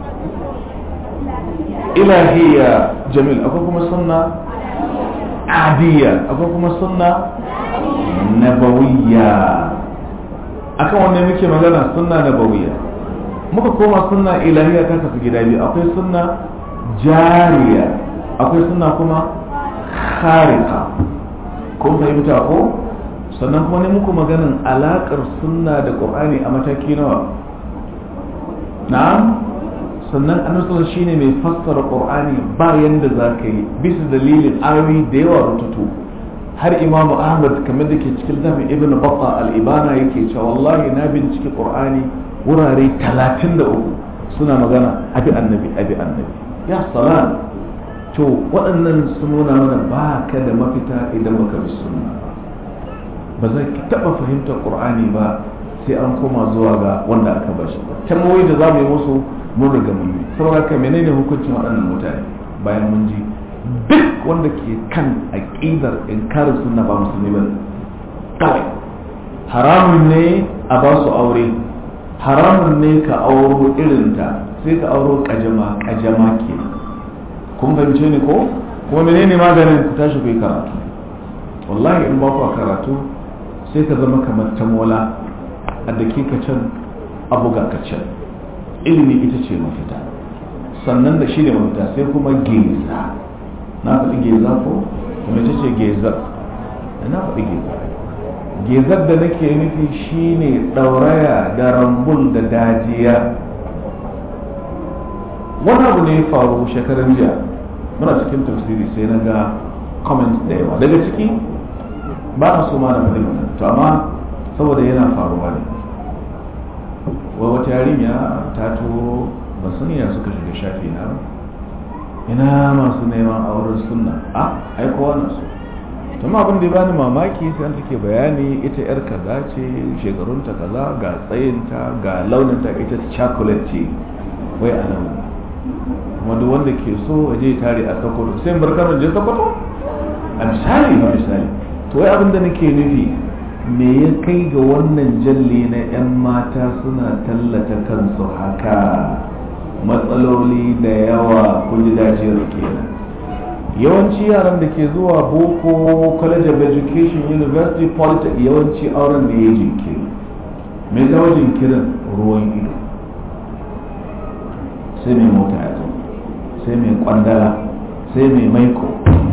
ilahiyya jamil akwai kuma sunna adiyya akwai kuma sunna nabawiyya akan wannan muke magana sunna nabawiyya muka koma sunna ilahiyya ta kasu gida biyu akwai sunna jariya akwai sunna kuma kharika kun fahimta ko sannan kuma ne muku maganin alakar sunna da qur'ani a mataki nawa na'am sannan annabi shine mai fassara qur'ani ba yanda za ka yi bisa dalilin ayoyi da yawa rututu har imamu ahmad kamar da ke cikin zafi ibn batta al-ibana yake cewa wallahi na bincike qur'ani wurare 33 suna magana abi annabi abi annabi ya salam to waɗannan sun nuna mana ba ka da mafita idan baka bi sunna ba za ki taɓa fahimtar qur'ani ba sai an koma zuwa ga wanda aka bashi tambayoyi da za mu yi musu mun riga mun yi saboda haka menene hukuncin waɗannan mutane bayan mun ji duk wanda ke kan aqidar inkarin sunna ba musulmi ba kawai haramun ne a ba su aure haramun ne ka auro irinta sai ka auro kajama kajama ke kun fahimce ni ko kuma menene maganin ku tashi ku yi karatu wallahi in ba ku karatu sai ka zama kamar tamola a dakika can a buga ka can ilimi ita ce mafita sannan da shi ne mafita sai kuma geza na faɗi geza ko kuma ita ce gezar na faɗi geza gezar da nake nufi shine ɗauraya da rambul da dajiya wani abu ne ya faru shekaran jiya muna cikin tafsiri sai na ga comments da yawa daga ciki ba a so ma na faɗi to amma saboda yana faruwa ne wai wata yarinya ta turo ba sani ya suka shiga shafi na ina masu neman auren sunna a ai kowa na so to ma abin da ya bani mamaki sai an take bayani ita yar kaza ce shekarunta kaza ga tsayinta ga launinta ita chocolate ce wai a nan kuma duk wanda ke so a je tare a sokoto sai in barkar je sokoto a misali ma misali to wai abin da nake nufi me ya kai ga wannan jalli na 'yan mata suna tallata kansu haka matsaloli da yawa kun ji dajiyar kenan yawanci yaran da ke zuwa boko college of education university polytech yawanci auren da ya jinkiri mai zama jinkirin ruwan ido sai mai mota ya zo sai mai kwandala sai mai maiko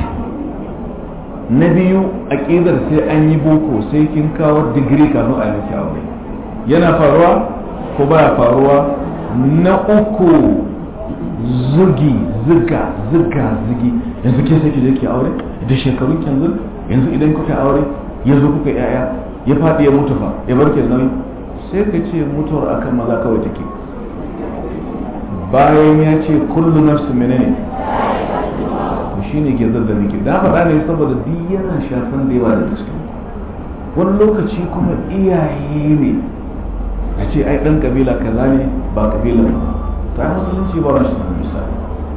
na biyu aƙidar sai an yi boko sai kin kawo digiri kafin a miki aure yana faruwa ko baya faruwa na uku zugi ziga ziga zigi yanzu ke sai ki je ki aure da shekarun yanzu yanzu idan kuka aure yanzu kuka yaya ya faɗi ya mutu fa ya barke nauyi sai ka ce mutuwar akan maza kawai take bayan ya ce kullu nafsu menene to shine gizar da muke da faɗa ne saboda duk yana shafan da yawa da cikin wani lokaci kuma iyaye ne a ce ai ɗan kabila kaza ne ba kabila ba ta musulunci ba rashin misali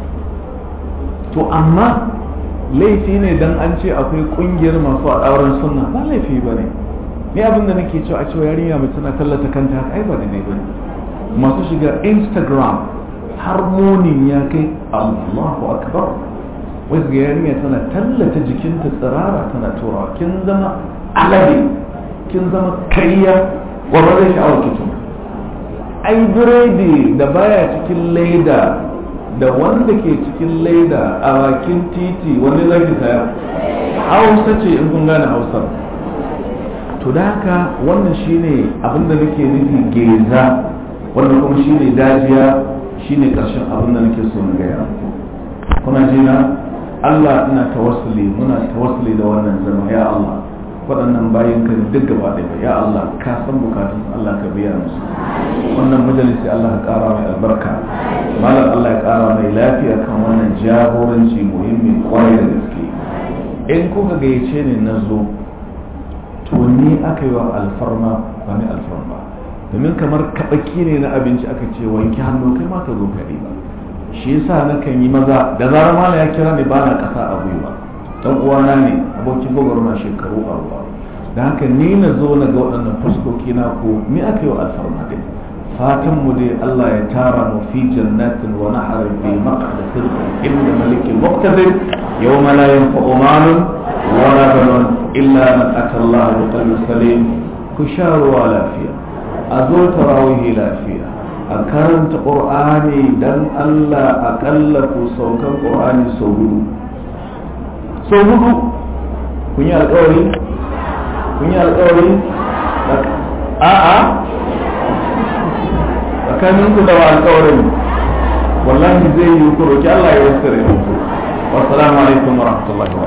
to amma laifi ne dan an ce akwai kungiyar masu auren sunna ba laifi ba ne ni abin da nake cewa a cewa yarinya mai tana tallata kanta haka ai ba daidai ba ne masu shiga instagram har munin ya kai allahu akbar wai ga yarinya tana tallata jikinta tsirara tana turawa kin zama alade kin zama kariya wa ba zai sha'awar kitchen ai biredi da baya cikin leda da wanda ke cikin leda a bakin titi wani zaki saya hausa ce in kun gane hausar to da haka wannan shine abinda nake nufi geza wannan kuma shine dajiya shine karshen abinda nake so na gaya kuna jina Allah ina tawassuli muna tawassuli da wannan zama ya Allah waɗannan bayan ka duk gaba ɗaya ya Allah ka san bukatun Allah ka biya musu wannan majalisi Allah ka ƙara mai albarka malam Allah ya ƙara mai lafiya kan wannan jagoranci muhimmi kwarai da gaske in kuka gayyace ni na zo to ni aka yi wa alfarma ba ni alfarma domin kamar kaɓaki ne na abinci aka ce wanke hannu kai ma ka zo ka ba shi yasa na kan yi maza da zarar malam ya kira ni ba na ƙasa a gwiwa dan uwana ne abokin gwagwarma shekaru a ruwa da haka ni na zo na ga waɗannan fuskoki na ko ni aka yi wa alfarma dai fatan mu dai Allah ya tara mu fi jannatin wa nahar fi maqdasin inda malikin muqtadir yawma la yanfa'u malun wa la banun illa man ata Allah bi qalbin salim ku sha ruwa lafiya a zo tarawih lafiya a karanta qur'ani dan Allah akalla ku saukan qur'ani sau hudu sau hudu kun yi alkawari kun yi alkawari a'a tsakanin ku da wa alkawarin wallahi zai yi ku roki Allah ya wasu rai wasu alaikum wa rahmatullahi wa